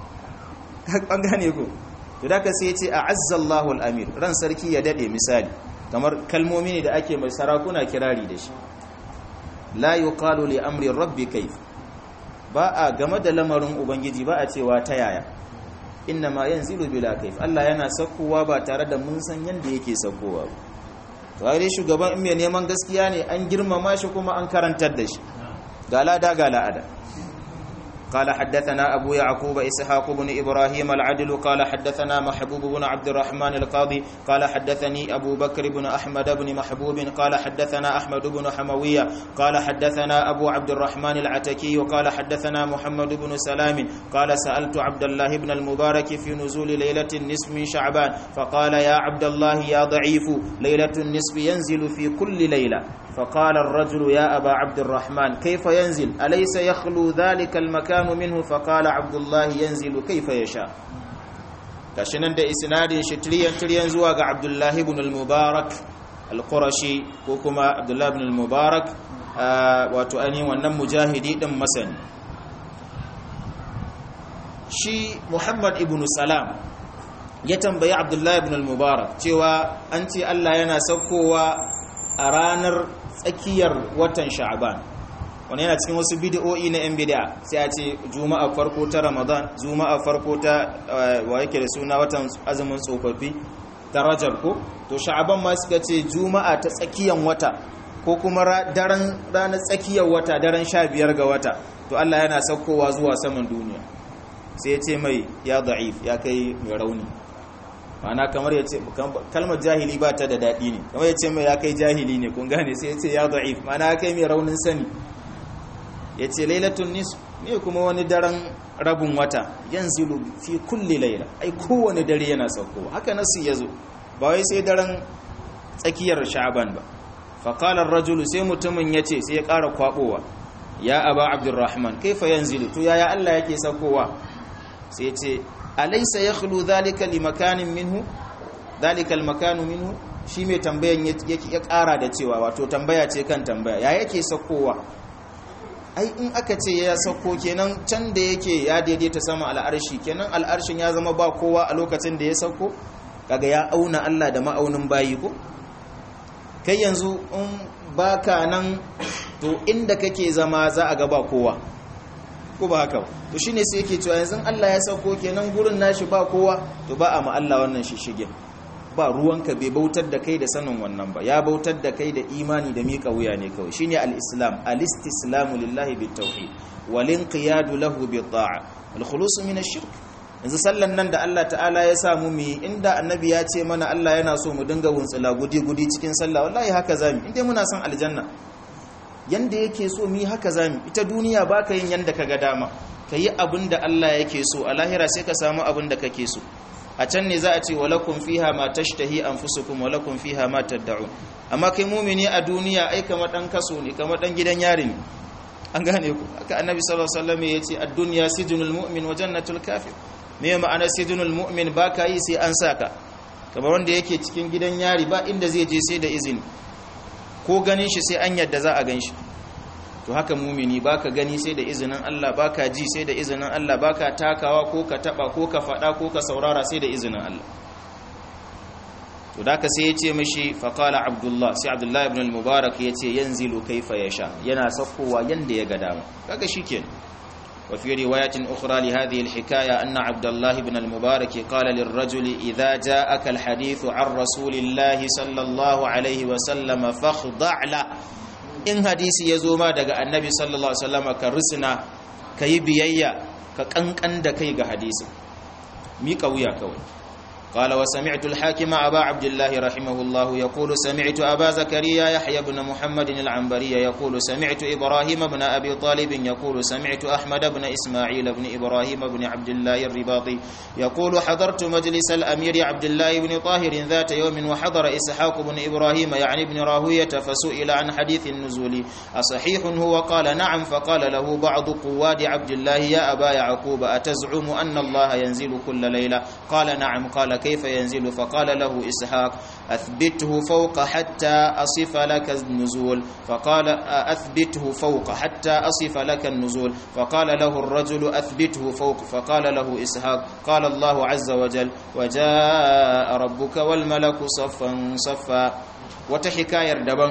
an gane ko to da ka sai ce a azzallahu al'amir ran sarki ya daɗe misali kamar kalmomi ne da ake mai sarakuna kirari da shi la yuqalu li amri rabbi kayf ba a game da lamarin ubangiji ba a cewa ta yaya inna ma yanzilu bila kaif Allah yana saukowa ba tare da mun san yanda yake saukowa ba to ai shugaban in mai neman gaskiya ne an girmama shi kuma an karantar da shi ga lada ga la'ada قال حدثنا أبو يعقوب إسحاق بن إبراهيم العدل قال حدثنا محبوب بن عبد الرحمن القاضي قال حدثني أبو بكر بن أحمد بن محبوب قال حدثنا أحمد بن حموية قال حدثنا أبو عبد الرحمن العتكي قال حدثنا محمد بن سلام قال سألت عبد الله بن المبارك في نزول ليلة النصف من شعبان فقال يا عبد الله يا ضعيف ليلة النصف ينزل في كل ليلة فقال الرجل يا أبا عبد الرحمن كيف ينزل أليس يخلو ذلك المكان منه فقال عبد الله ينزل كيف يشاء kashinan da isnadin shi tiriyan tiriyan zuwa ga Abdullah ibn al-Mubarak al-Qurashi ko kuma Abdullah ibn al-Mubarak wato ainihin wannan mujahidi din masani shi Muhammad ibn Salam ya tambayi Abdullah ibn al-Mubarak cewa an ce Allah yana saukowa a ranar tsakiyar watan Sha'ban wani yana cikin wasu bidiyo'i na 'yan bidiya sai a ce juma'a farko ta ramadan juma'a farko ta wa yake da suna watan azumin tsofaffi ta rajab ko to sha'aban ma suka ce juma'a ta tsakiyan wata ko kuma daren ranar tsakiyar wata daren sha biyar ga wata to Allah yana saukowa zuwa saman duniya sai ya ce mai ya da'if ya kai mai rauni ma'ana kamar ya ce kalmar jahili ba ta da daɗi ne kamar ya ce mai ya kai jahili ne kun gane sai ya ce ya da'if ma'ana ya kai mai raunin sani ya ce lailatun nis ne kuma wani daren rabin wata yanzilu fi kulli laila ai kowane dare yana saukowa haka nasu ya zo ba wai sai daren tsakiyar sha'aban ba faƙalar rajulu sai mutumin ya ce sai ya ƙara kwaɓowa ya aba abdurrahman kaifa yanzilu to yaya Allah yake saukowa sai ya ce alaysa yakhlu dhalika limakanin minhu dhalika almakanu minhu shi mai tambayan ya ƙara da cewa wato tambaya ce kan tambaya ya yake saukowa ai in aka ce ya sauko kenan can da yake ya daidaita sama al'arshi kenan al'arshin ya zama ba kowa a lokacin da ya sauko kaga ya auna Allah da ma'aunin bayi ko kai yanzu in baka nan to inda kake zama za a ga ba kowa ko ba haka to shine sai yake cewa yanzu Allah ya sauko kenan gurin nashi ba kowa to ba a ma Allah wannan shishige ba ruwanka bai bautar da kai da sanin wannan ba ya bautar da kai da imani da miƙa wuya ne kawai shine al-islam al-istislamu lillahi bit-tauhid wal inqiyadu lahu bit-ta'a al-khulus min ash-shirk yanzu sallan nan da Allah ta'ala ya samu mu inda annabi ya ce mana Allah yana so mu dinga wuntsula gudi-gudi cikin sallah wallahi haka zamu inda muna son aljanna yanda yake so mu haka zamu ita duniya baka yin yanda kaga dama kayi abin da Allah yake so a lahira sai ka samu abin da kake so a can ne za a ce walakum fiha ma tashtahi anfusukum walakum fiha ma tad'un amma kai mumini a duniya ai kamar dan kaso ne kamar dan gidan yari ne an gane ku haka annabi sallallahu alaihi wasallam yace ad-dunya sijnul mu'min wa jannatul kafir me ma'ana sijnul mu'min baka yi sai an saka kamar wanda yake cikin gidan yari ba inda zai je sai da izini ko ganin shi sai an yadda za a gan shi to haka mumini baka gani sai da izinin Allah baka ji sai da izinin Allah baka takawa ko ka taba ko ka fada ko ka saurara sai da izinin Allah to da ka sai ya ce mishi faqala abdullah sai abdullah ibn al-mubarak ya ce yanzilu kaifa yasha yana sakkowa yanda ya ga dama kaga shikenan وفي رواية أخرى لهذه الحكاية أن عبد الله بن المبارك قال للرجل إذا جاءك الحديث عن رسول الله صلى الله عليه وسلم فاخضع له in hadisi ya zo ma daga annabi sallallahu alaihi wasallam ka risina ka yi biyayya ka kankan da kai ga hadisi miƙa wuya kawai قال وسمعت الحاكم أبا عبد الله رحمه الله يقول سمعت أبا زكريا يحيى بن محمد العنبري يقول سمعت إبراهيم بن أبي طالب يقول سمعت أحمد بن إسماعيل بن إبراهيم بن عبد الله الرباطي يقول حضرت مجلس الأمير عبد الله بن طاهر ذات يوم وحضر إسحاق بن إبراهيم يعني بن راهوية فسئل عن حديث النزول أصحيح هو قال نعم فقال له بعض قواد عبد الله يا أبا يعقوب أتزعم أن الله ينزل كل ليلة قال نعم قال كيف ينزل فقال له إسحاق أثبته فوق حتى أصف لك النزول فقال أثبته فوق حتى أصف لك النزول فقال له الرجل أثبته فوق فقال له إسحاق قال الله عز وجل وجاء ربك والملك صفا صفا وتحكاية دبن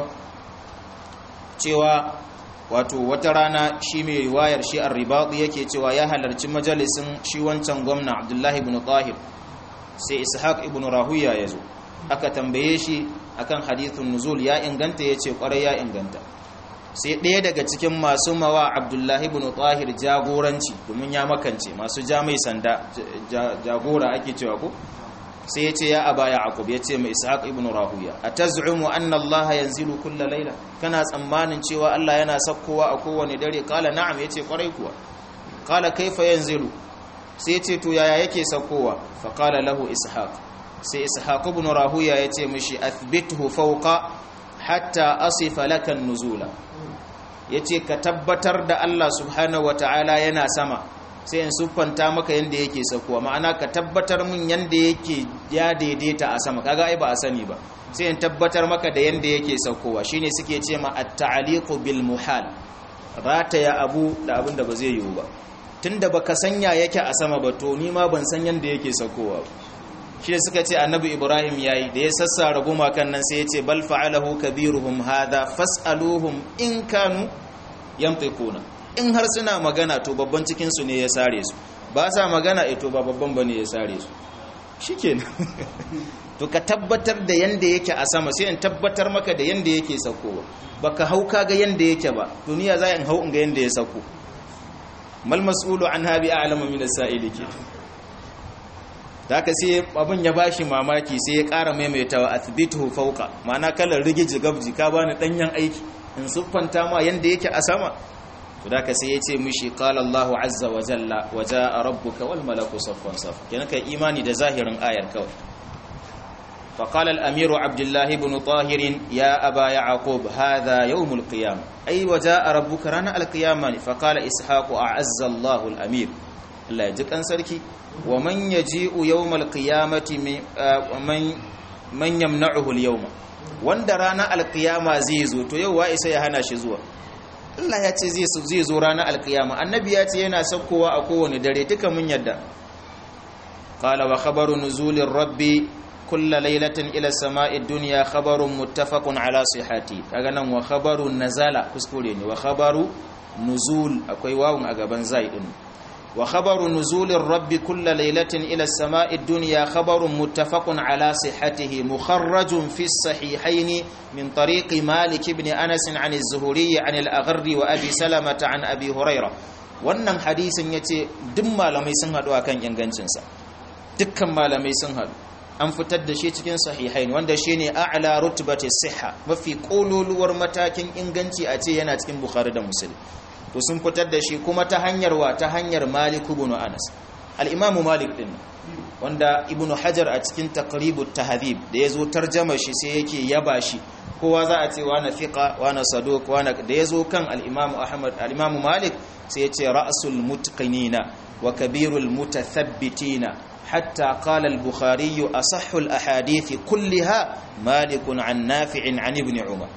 cewa wato wata rana shi mai riwayar shi ar-ribadi yake cewa ya halarci majalisin shi wancan gwamna Abdullahi ibn Tahir sai ishaq ibn rahuya ya zo aka tambaye shi akan hadithun nuzul ya inganta ya ce kwarai ya inganta sai ɗaya daga cikin masu mawa abdullahi ibn tahir jagoranci domin ya makance masu ja mai sanda jagora ake cewa ko sai ya ce ya aba ya akub ya ce mai ishaq ibn rahuya a taz'umu anna allaha yanzilu kulla laila kana tsammanin cewa allah yana sakkowa a kowane dare kala na'am ya ce kwarai kuwa kala kaifa yanzilu sai ce to yaya yake saukowa faƙala lahu ishaq sai ishaq ibn rahuya ya ce mishi athbithu fawqa hatta asifa lakan nuzula yace ka tabbatar da Allah subhanahu wataala yana sama sai in siffanta maka yanda yake saukowa ma'ana ka tabbatar min yanda yake ya daidaita a sama kaga ai ba a sani ba sai in tabbatar maka da yanda yake saukowa shine suke ce ma at-ta'liqu bil muhal rataya abu da abin da ba zai yiwu ba tunda baka sanya yake a sama ba to ni ma ban san yanda yake saukowa shi da suka ce annabi ibrahim yayi da ya sassara gumakan nan sai ya ce bal fa'alahu kabiruhum hadha fas'aluhum in kanu yantiquna in har suna magana to babban cikin su ne ya sare su ba sa magana eh to ba babban bane ya sare su shikenan to ka tabbatar da yanda yake a sama sai in tabbatar maka da yanda yake saukowa baka hau kaga yanda yake ba duniya za in hau in ga yanda ya sauko mal mas'ulu an habi a'lamu min as-sa'ili ke da ka sai abin ya bashi mamaki sai ya ƙara maimaitawa athbituhu fawqa ma'ana kalar rigiji gabji ka bani danyen aiki in siffanta ma yanda yake a sama to da ka sai ya ce mishi qala Allahu azza wa jalla wa jaa rabbuka wal malaku saffan saff kenan kai imani da zahirin ayar kawai فقال الأمير عبد الله بن طاهر يا أبا يعقوب هذا يوم القيامة أي وجاء ربك رانا القيامة فقال إسحاق أعز الله الأمير الله يجيك أنسركي ومن يجيء يوم القيامة من من يمنعه اليوم wanda rana alkiyama zai zo to yau wa isa ya hana shi zuwa Allah ya ce zai zo rana alkiyama annabi ya ce yana saukowa a kowane dare duka mun yadda qala wa khabaru nuzulir rabbi kulla lailatin ila sama'i dunya khabarun muttafaqun ala sihhati kaga nan wa khabaru nazala kuskure ne wa khabaru nuzul akwai wawun a gaban zai din wa khabaru nuzulir rabbi kulla lailatin ila sama'i dunya khabarun muttafaqun ala sihhatihi mukharrajun fi sahihayn min tariqi malik ibn anas an az-zuhri an al-agharri wa abi salamah an abi hurairah wannan hadisin yace duk malamai sun hadu akan ingancinsa dukkan malamai sun hadu an fitar da shi cikin sahihain wanda shi ne a'la rutbati siha mafi kololuwar matakin inganci a ce yana cikin bukhari da muslim to sun fitar da shi kuma ta hanyar wa ta hanyar malik ibn anas al-imam malik din wanda ibn hajar a cikin taqribut tahdhib da yazo tarjama shi sai yake yaba shi kowa za a ce wa na fiqa wa na saduq wa na da yazo kan al-imam ahmad al-imam malik sai ya ce ra'sul mutqinina wa kabirul mutathabbitina حتى قال البخاري أصح الأحاديث كلها مالك عن نافع عن ابن عمر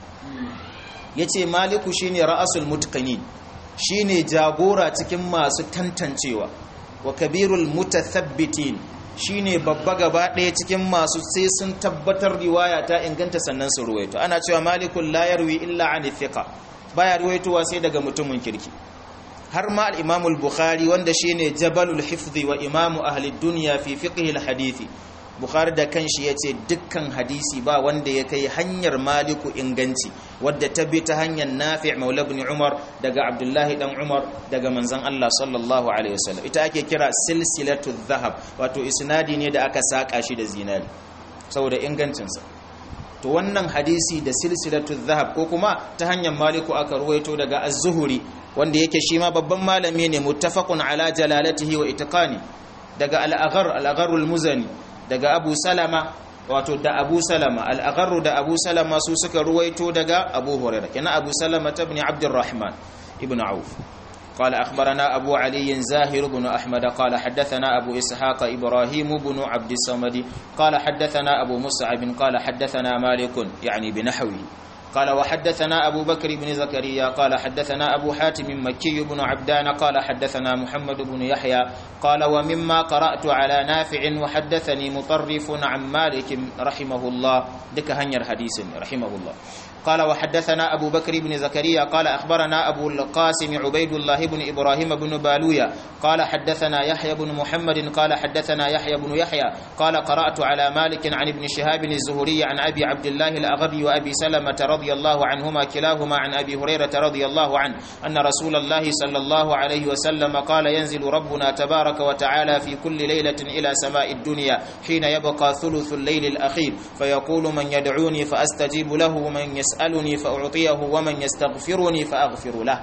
yace maliku shine ra'asul mutqinin shine jagora cikin masu tantancewa wa kabirul mutathabbitin shine babba gaba ɗaya cikin masu sai sun tabbatar riwaya ta inganta sannan su ruwaito ana cewa malikul la yarwi illa an thiqa baya ruwaitowa sai daga mutumin kirki har ma al-Imam al-Bukhari wanda shine Jabalul Hifzi wa Imam ahli dunya fi fiqh al-hadisi Bukhari da kanshi yace dukkan hadisi ba wanda ya kai hanyar Maliku inganci wadda ta bi ta hanyar Nafi' Maula ibn Umar daga Abdullahi dan Umar daga manzon Allah sallallahu alaihi wasallam ita ake kira silsilatu dhahab wato isnadi ne da aka saka shi da zinari saboda ingancinsa to wannan hadisi da silsilatu dhahab ko kuma ta hanyar Maliku aka ruwaito daga Az-Zuhri wanda yake shi ma babban malami ne muttafaqun ala jalalatihi wa itqani daga al-aghar al-aghar al-muzani daga Abu Salama wato da Abu Salama al-aghar da Abu Salama su suka ruwaito daga Abu Hurairah kana Abu Salama ibn Abdurrahman ibn Auf قال أخبرنا أبو علي زاهر بن أحمد قال حدثنا أبو إسحاق إبراهيم بن عبد الصمد قال حدثنا أبو مصعب قال حدثنا مالك يعني بنحوه قال وحدثنا أبو بكر بن زكريا قال حدثنا أبو حاتم مكي بن عبدان قال حدثنا محمد بن يحيى قال ومما قرأت على نافع وحدثني مطرف عن مالك رحمه الله دك هنير حديث رحمه الله قال وحدثنا أبو بكر بن زكريا قال أخبرنا أبو القاسم عبيد الله بن إبراهيم بن بالويا قال حدثنا يحيى بن محمد قال حدثنا يحيى بن يحيى قال قرأت على مالك عن ابن شهاب الزهري عن أبي عبد الله الأغري وأبي سلمة رضي الله عنهما كلاهما عن أبي هريرة رضي الله عنه أن رسول الله صلى الله عليه وسلم قال ينزل ربنا تبارك وتعالى في كل ليلة إلى سماء الدنيا حين يبقى ثلث الليل الأخير فيقول من يدعوني فأستجيب له ومن يسألني فأعطيه ومن يستغفرني فأغفر له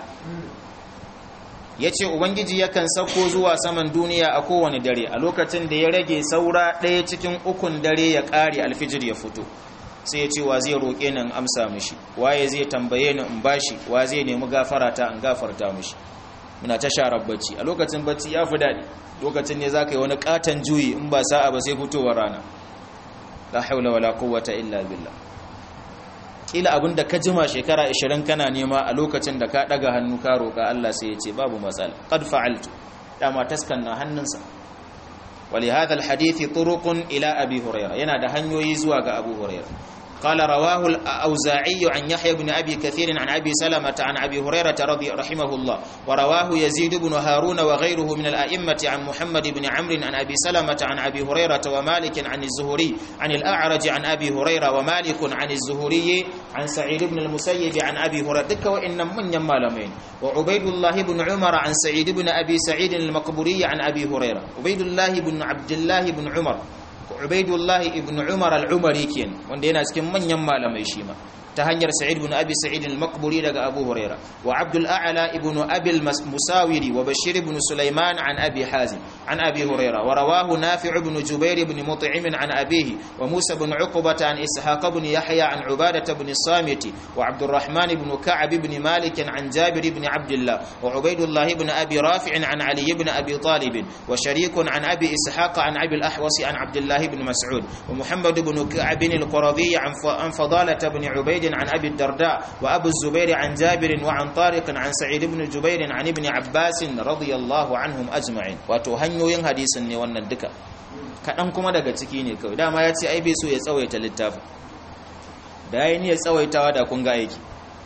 yace ubangiji yakan sauko zuwa saman duniya a kowane dare a lokacin da ya rage saura ɗaya cikin ukun dare ya ƙare alfijir ya fito sai ya ce wa zai roƙe ni in amsa mishi waye zai tambaye ni in bashi wa zai nemi gafara ta in gafarta mishi muna ta sharar bacci a lokacin bacci ya fi daɗi lokacin ne za ka yi wani ƙaton juyi in ba sa'a ba sai fitowar rana la haula wala quwwata illa billah kila abinda ka jima shekara 20 kana nema a lokacin da ka daga hannu ka roka Allah sai ya ce babu matsala qad fa'altu dama taskan na hannunsa ولهذا الحديث طرق الى ابي هريره yana da hanyoyi zuwa ga abu hurairah قال رواه الأوزاعي عن يحيى بن أبي كثير عن أبي سلمة عن أبي هريرة رضي رحمه الله ورواه يزيد بن هارون وغيره من الأئمة عن محمد بن عمرو عن أبي سلمة عن أبي هريرة ومالك عن الزهري عن الأعرج عن أبي هريرة ومالك عن الزهري عن سعيد بن المسيب عن أبي هريرة دك وإن من يمالمين وعبيد الله بن عمر عن سعيد بن أبي سعيد المقبوري عن أبي هريرة عبيد الله بن عبد الله بن عمر Ubaidullah ibn Umar al-Umari kenan wanda yana cikin manyan malamai shi ma ta hanyar Sa'id ibn Abi Sa'id al-Maqburi daga Abu Huraira wa Abdul A'la ibn Abi al-Musawiri wa Bashir ibn Sulaiman an Abi Hazim an Abi Huraira wa rawahu Nafi' ibn Jubair ibn Mut'im an abihi wa Musa ibn Uqbah an Ishaq ibn Yahya an Ubadah ibn Samit wa Abdul Rahman ibn Ka'ab ibn Malik an Jabir ibn Abdullah wa Ubaidullah ibn Abi Rafi' an Ali ibn Abi Talib wa Sharik an Abi Ishaq an Abi al-Ahwas an Abdullah بن مسعود ومحمد بن كعب القرظي عن فضالة بن عبيد عن أبي الدرداء وأبو الزبير عن جابر وعن طارق عن سعيد بن جبير عن ابن عباس رضي الله عنهم أجمعين وتهنيو ين حديث ne wannan duka kaɗan kuma daga ciki ne kawai dama ya ce ai bai so ya tsawaita littafin da ya yi ya tsawaitawa da kun ga aiki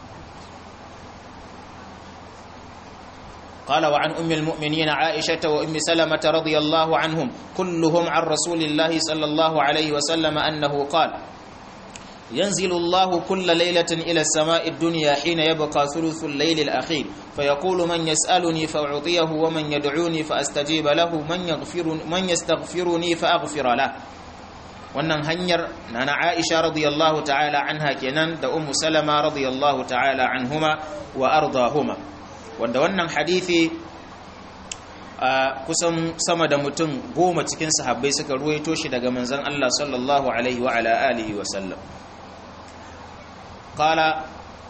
قال وعن أم المؤمنين عائشة وأم سلمة رضي الله عنهم كلهم عن رسول الله صلى الله عليه وسلم أنه قال ينزل الله كل ليلة إلى السماء الدنيا حين يبقى ثلث الليل الأخير فيقول من يسألني فأعطيه ومن يدعوني فأستجيب له من, يغفر من يستغفرني فأغفر له wannan hanyar nana Aisha radiyallahu ta'ala anha kenan da Ummu Salama radiyallahu ta'ala anhuma wa ardahuma wanda wannan hadithi a kusan sama da mutum goma cikin sahabbai suka ruwaito shi daga manzon Allah sallallahu alaihi wa ala alihi wa sallam qala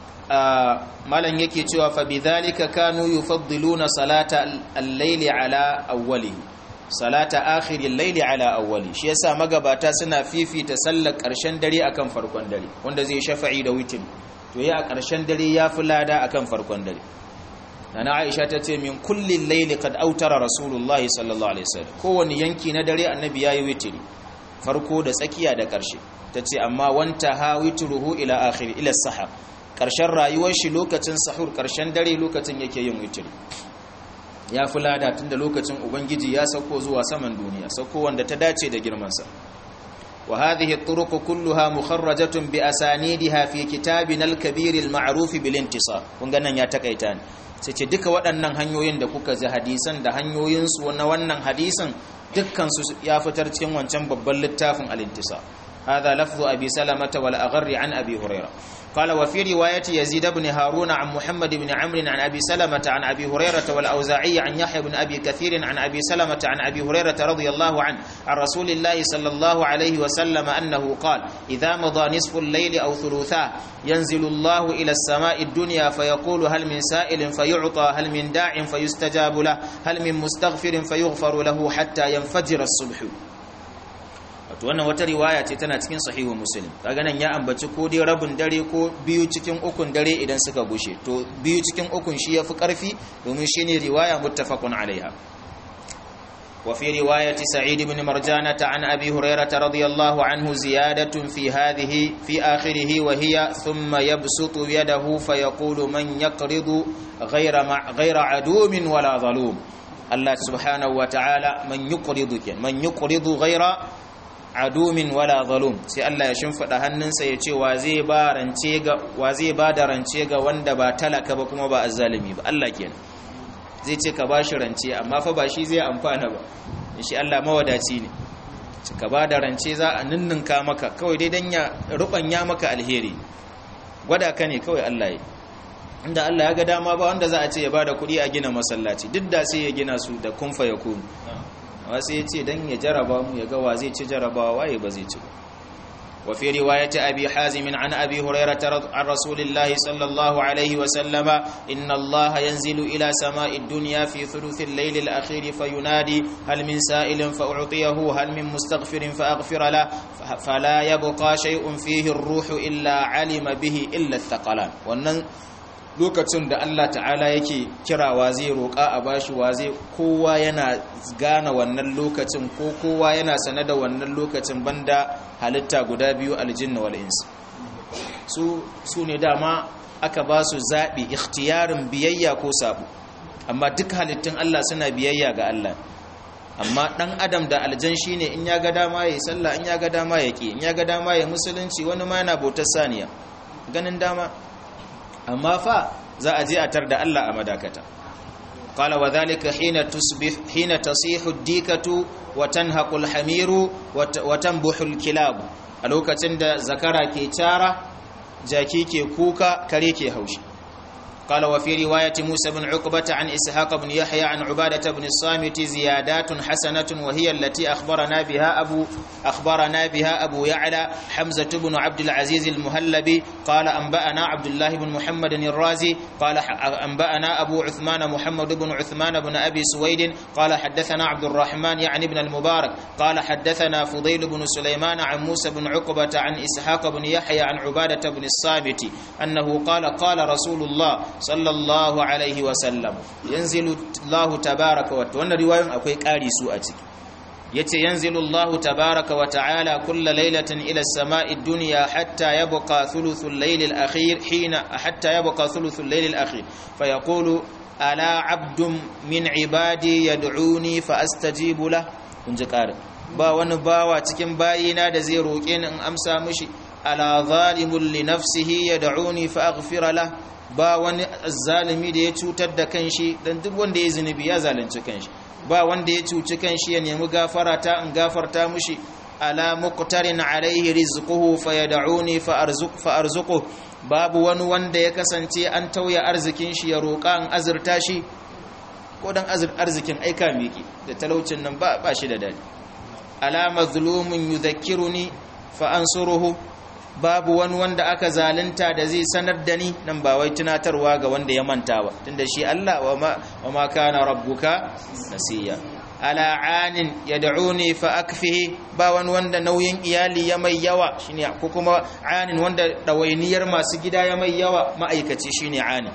malan yake cewa fa bidhalika kanu yufaddiluna salata al-layli ala awwalihi salata akhiri al-layli ala awwali shi yasa magabata suna fifita sallar karshen dare akan farkon dare wanda zai shafa'i da witin to ya a karshen dare yafi lada akan farkon dare nana aisha ta ce min kullin laili kad autara rasulullahi sallallahu alaihi wasallam kowane yanki na dare annabi yayi witiri farko da tsakiya da karshe tace amma wanta ha witruhu ila akhir ila sahar karshen rayuwar shi lokacin sahur karshen dare lokacin yake yin witiri ya fi lada tunda lokacin ubangiji ya sauko zuwa saman duniya sauko wanda ta dace da girmansa وهذه الطرق كلها مخرجة بأسانيدها في كتابنا الكبير المعروف بالانتصار kunganan ya takaita ne sai ce duka waɗannan hanyoyin da kuka ji hadisan da hanyoyinsu na wannan hadisan dukkan su ya fitar cikin wancan babban littafin al-intisar هذا لفظ أبي سلمة والأغر عن أبي هريرة قال وفي رواية يزيد بن هارون عن محمد بن عمرو عن أبي سلمة عن أبي هريرة والأوزاعي عن يحيى بن أبي كثير عن أبي سلمة عن أبي هريرة رضي الله عنه عن رسول الله صلى الله عليه وسلم أنه قال إذا مضى نصف الليل أو ثلثاه ينزل الله إلى السماء الدنيا فيقول هل من سائل فيعطى هل من داع فيستجاب له هل من مستغفر فيغفر له حتى ينفجر الصبح wato wannan wata riwaya ce tana cikin sahihu muslim kaga nan ya ambaci ko dai rabin dare ko biyu cikin ukun dare idan suka gushe to biyu cikin ukun shi yafi karfi domin shine riwaya muttafaqun alaiha wa fi riwayati sa'id ibn marjana an abi hurairah radiyallahu anhu ziyadatun fi hadhihi fi akhirih wa hiya thumma yabsutu yadahu fayaqulu man yaqridu ghayra ghayra adumin wala zalum Allah subhanahu wa ta'ala man yuqridu man yuqridu ghayra adumin wala zalum sai Allah ya shimfida hannunsa ya ce wa zai ba rance ga wa zai ba da rance ga wanda ba talaka ba kuma ba azzalimi ba Allah kenan zai ce ka bashi rance amma fa ba shi zai amfana ba shi Allah mawadaci ne ka ba da rance za a ninninka maka kawai dai dan ya rubanya maka alheri gwada ka ne kawai Allah ya inda Allah ya ga dama ba wanda za a ce ya bada kuɗi a gina masallaci duk da sai ya gina su da kunfa ya kunu wasu ya ce don ya jaraba mu ya gawa zai ci jarabawa waye ba zai ci ba wa fi riwayati abi hazim an abi hurairah an rasulillahi sallallahu alaihi wa sallama inna allaha yanzilu ila sama'i dunya fi thuluthi al-layl al-akhir fayunadi hal min sa'ilin fa u'tiyahu hal min mustaghfirin fa aghfira la fala yabqa shay'un fihi ar-ruhu illa alima bihi illa ath-thaqalan wannan lokacin da Allah ta'ala yake kirawa zai roƙa a bashi wa zai kowa yana gane wannan lokacin ko kowa yana sane da wannan lokacin banda halitta guda biyu aljinna wal ins su su ne dama aka ba su zaɓi ikhtiyarin biyayya ko sabo amma duk halittun Allah suna biyayya ga Allah amma ɗan adam da aljan shine in ya ga dama ya yi sallah in ya ga dama ya ƙi in ya ga dama ya musulunci wani ma yana bautar saniya ganin dama amma fa za a je a tar da Allah a madakata qala wa dhalika hina tusbih hina tasihu ad-dikatu wa tanhaqu al-hamiru wa tanbuhu al-kilab a lokacin da zakara ke cara jaki ke kuka kare ke haushi قال وفي رواية موسى بن عقبة عن إسحاق بن يحيى عن عبادة بن الصامت زيادات حسنة وهي التي أخبرنا بها أبو أخبرنا بها أبو يعلى حمزة بن عبد العزيز المهلبي قال أنبأنا عبد الله بن محمد الرازي قال أنبأنا أبو عثمان محمد بن عثمان بن أبي سويد قال حدثنا عبد الرحمن يعني بن المبارك قال حدثنا فضيل بن سليمان عن موسى بن عقبة عن إسحاق بن يحيى عن عبادة بن الصامت أنه قال قال رسول الله sallallahu alaihi wasallam yanzilu Allah tabaraka wa wannan riwayoyin akwai ƙari su a ciki yace yanzilu Allah tabaraka wa ta'ala kullu lailatin ila as-sama'i ad-dunya hatta yabqa thuluthul layl al-akhir hina hatta yabqa thuluthul layl al-akhir fa yaqulu ala 'abdun min 'ibadi yad'uni fa astajibu lah kun ji ƙarin ba wani bawa cikin bayina da zai roƙe ni in amsa mishi ala zalimun li nafsihi yad'uni fa aghfira lah ba wani zalimi da ya cutar da kanshi dan duk wanda ya zunubi ya zalunci kanshi ba wanda ya cuci kanshi ya nemi gafara ta in gafarta mushi ala muqtarin alaihi rizquhu fayad'uni fa arzuq fa arzuqu babu wani wanda ya kasance an tauya arzikin shi ya roƙa an azurta shi ko dan arzikin aika miki da talaucin nan ba ba shi da dadi ala mazlumun yudhakkiruni fa ansuruhu babu wani wanda aka zalunta da zai sanar da ni nan ba wai tunatarwa ga wanda ya manta ba tunda shi Allah wa ma kana rabbuka nasiya ala anin yad'uni fa akfihi ba wani wanda nauyin iyali ya mai yawa shine ko kuma anin wanda dawainiyar masu gida ya mai yawa ma'aikaci shine anin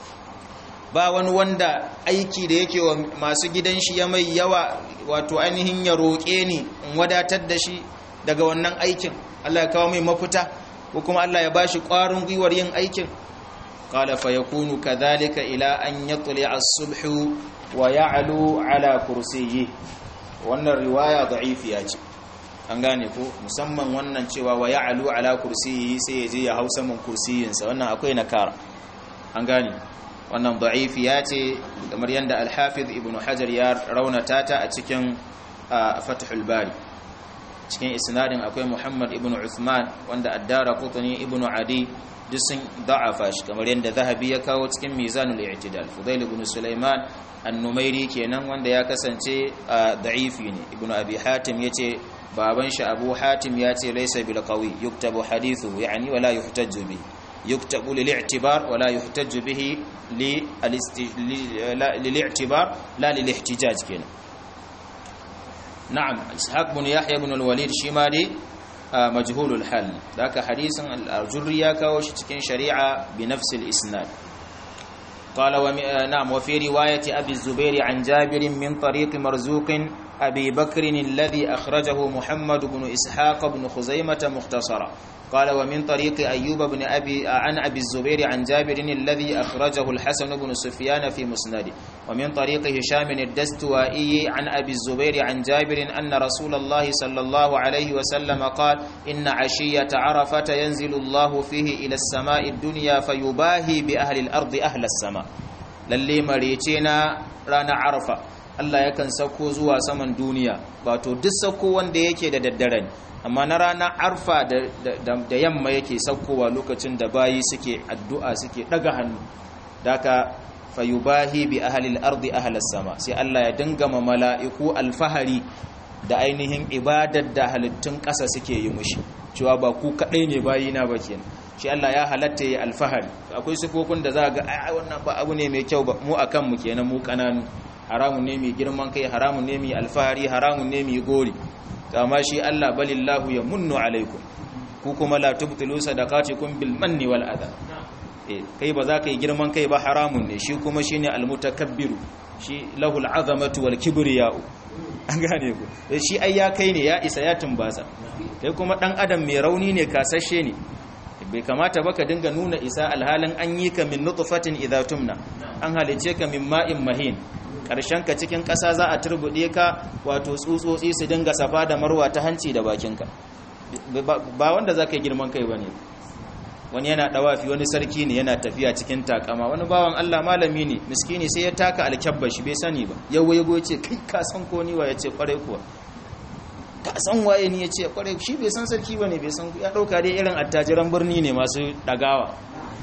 ba wani wanda aiki da yake wa masu gidan shi ya mai yawa wato ainihin ya roƙe ni in wadatar da shi daga wannan aikin Allah ya kawo mai mafita ko kuma Allah ya bashi ƙwarin gwiwar yin aikin qala fa yakunu kadhalika ila an yatli as-subh wa ya'lu ala kursiyyi wannan riwaya da'ifiya ce an gane ko musamman wannan cewa wa ya'lu ala kursiyyi sai ya je ya hausa mun kursiyin sa wannan akwai nakara an gane wannan da'ifiya ce kamar yanda al-hafiz ibnu hajar ya raunata ta a cikin fathul bari cikin isnadin akwai Muhammad ibn Uthman wanda addara qutni ibn Adi duk sun da'afa shi kamar yadda Zahabi ya kawo cikin Mizanul I'tidal Fudail ibn Sulaiman an-Numairi kenan wanda ya kasance da'ifi ne Ibn Abi Hatim yace baban shi Abu Hatim yace laysa bil qawi yuktabu hadithu yani wala yuhtajju bihi yuktabu lil i'tibar wala yuhtajju bihi li al-i'tibar la lil ihtijaj kenan نعم إسحاق بن يحيى بن الوليد شمالي مجهول الحال ذاك حديث الجرية كوش تكين شريعة بنفس الإسناد قال ومي... نعم وفي رواية أبي الزبير عن جابر من طريق مرزوق أبي بكر الذي أخرجه محمد بن إسحاق بن خزيمة مختصرا قال ومن طريق أيوب بن أبي عن أبي الزبير عن جابر الذي أخرجه الحسن بن سفيان في مسنده ومن طريق هشام الدستوائي عن أبي الزبير عن جابر أن رسول الله صلى الله عليه وسلم قال إن عشية عرفة ينزل الله فيه إلى السماء الدنيا فيباهي بأهل الأرض أهل السماء للي مريتنا رانا عرفة Allah yakan sauko zuwa saman duniya wato duk sauko wanda yake da daddare amma na ranar arfa da yamma yake saukowa lokacin da bayi suke addu'a suke daga hannu daga fayubahi bi ahalil ardi ahalas sama sai Allah ya dinga ma mala'iku alfahari da ainihin ibadar da halittun ƙasa suke yi mushi cewa ba ku kaɗai ne bayi na ba kenan shi Allah ya halatta ya alfahari akwai sifofin da za ga ai wannan ba abu ne mai kyau ba mu akan mu kenan mu kananu haramun ne mai girman kai haramun ne mai alfahari haramun ne mai gori amma shi Allah balillahu ya munnu alaikum ku kuma la tubtilu sadaqatikum bil manni wal adha kai ba za ka yi girman kai ba haramun ne shi kuma shine almutakabbiru shi lahul azamatu wal kibriya'u an gane ku shi ai ya kai ne ya isa ya tumbasa kai kuma dan adam mai rauni ne kasashe ne bai kamata ba ka dinga nuna isa alhalin an yi ka min nutfatin idza tumna an halice ka min ma'in mahin karshen ka cikin ƙasa za a turbude ka wato tsutsotsi su dinga safa da marwa ta hanci da bakinka ba wanda za ka yi girman kai ba ne wani yana dawafi wani sarki ne yana tafiya cikin takama wani bawan Allah malami ne miskini sai ya taka alkyabba shi bai sani ba ya waigo ya ce kai ka san ko ni wa ya ce kwarai kuwa ka san waye ni ya ce kwarai shi bai san sarki ba ne bai san ya dauka dai irin attajiran birni ne masu dagawa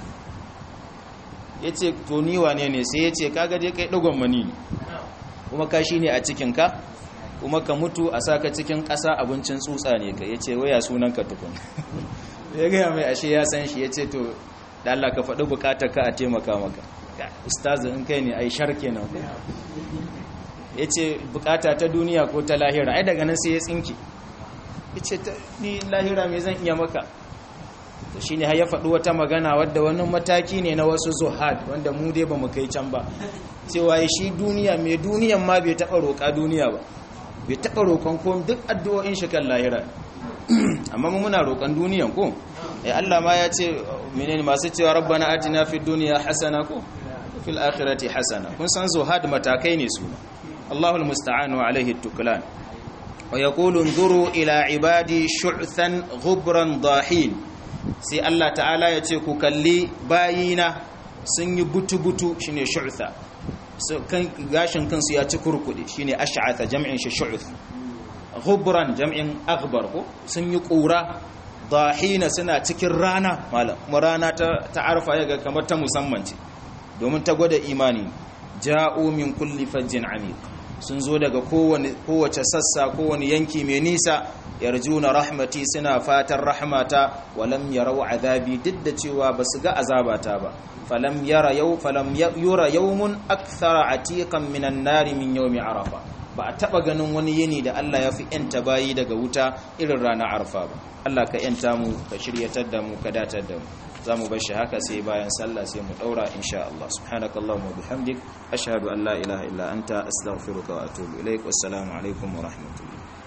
ya ce to ni wane ne sai ya ce kaga dai kai dagon mani ne kuma ka shi ne a cikinka kuma ka mutu a saka cikin ƙasa abincin tsutsa ne ka ya ce waya sunan ka tukun ya gaya mai ashe ya san shi ya ce to da Allah ka faɗi bukatar ka a taimaka maka ustazu in kai ne ai shar kenan ya ce bukata ta duniya ko ta lahira ai daga nan sai ya tsinki ya ce ni lahira mai zan iya maka to shine har ya faɗi wata magana wadda wani mataki ne na wasu zuhad wanda mu dai ba mu kai can ba cewa shi duniya mai duniyan ma bai taɓa roƙa duniya ba bai taɓa roƙon ko duk addu'o'in shi kan lahira amma mu muna roƙon duniyan ko eh Allah ma ya ce menene masu cewa rabbana atina fid dunya hasana ko fil akhirati hasana kun san zuhad matakai ne su Allahul musta'an wa alaihi tuklan wa yaqulu nzuru ila ibadi shu'than ghubran dahin sai Allah ta'ala ya ce ku kalli bayina sun yi butu-butu shine shu'tha kan gashin kansu ya ci kurkude shine ash'atha jam'in shi shu'th ghubran jam'in aghbar ko sun yi ƙura dahina suna cikin rana malam rana ta ta'arfa yaga kamar ta musamman ce domin ta gwada imani ja'u min kulli fajjin amiq sun zo daga kowane kowace sassa kowane yanki mai nisa yarjuna rahmati suna fatan rahmata walam yarau azabi duk da cewa basu ga azabata ba falam yara yau falam yura yawmun akthara atiqan minan nari min yawmi arafa ba a taba ganin wani yini da Allah ya fi yanta bayi daga wuta irin rana arfa ba Allah ka yanta mu ka shiryatar da mu ka datar da mu za mu bar shi haka sai bayan sallah sai mu daura insha Allah subhanakallahumma bihamdik ashhadu an la ilaha illa anta astaghfiruka wa atubu ilaik wassalamu alaikum wa rahmatullahi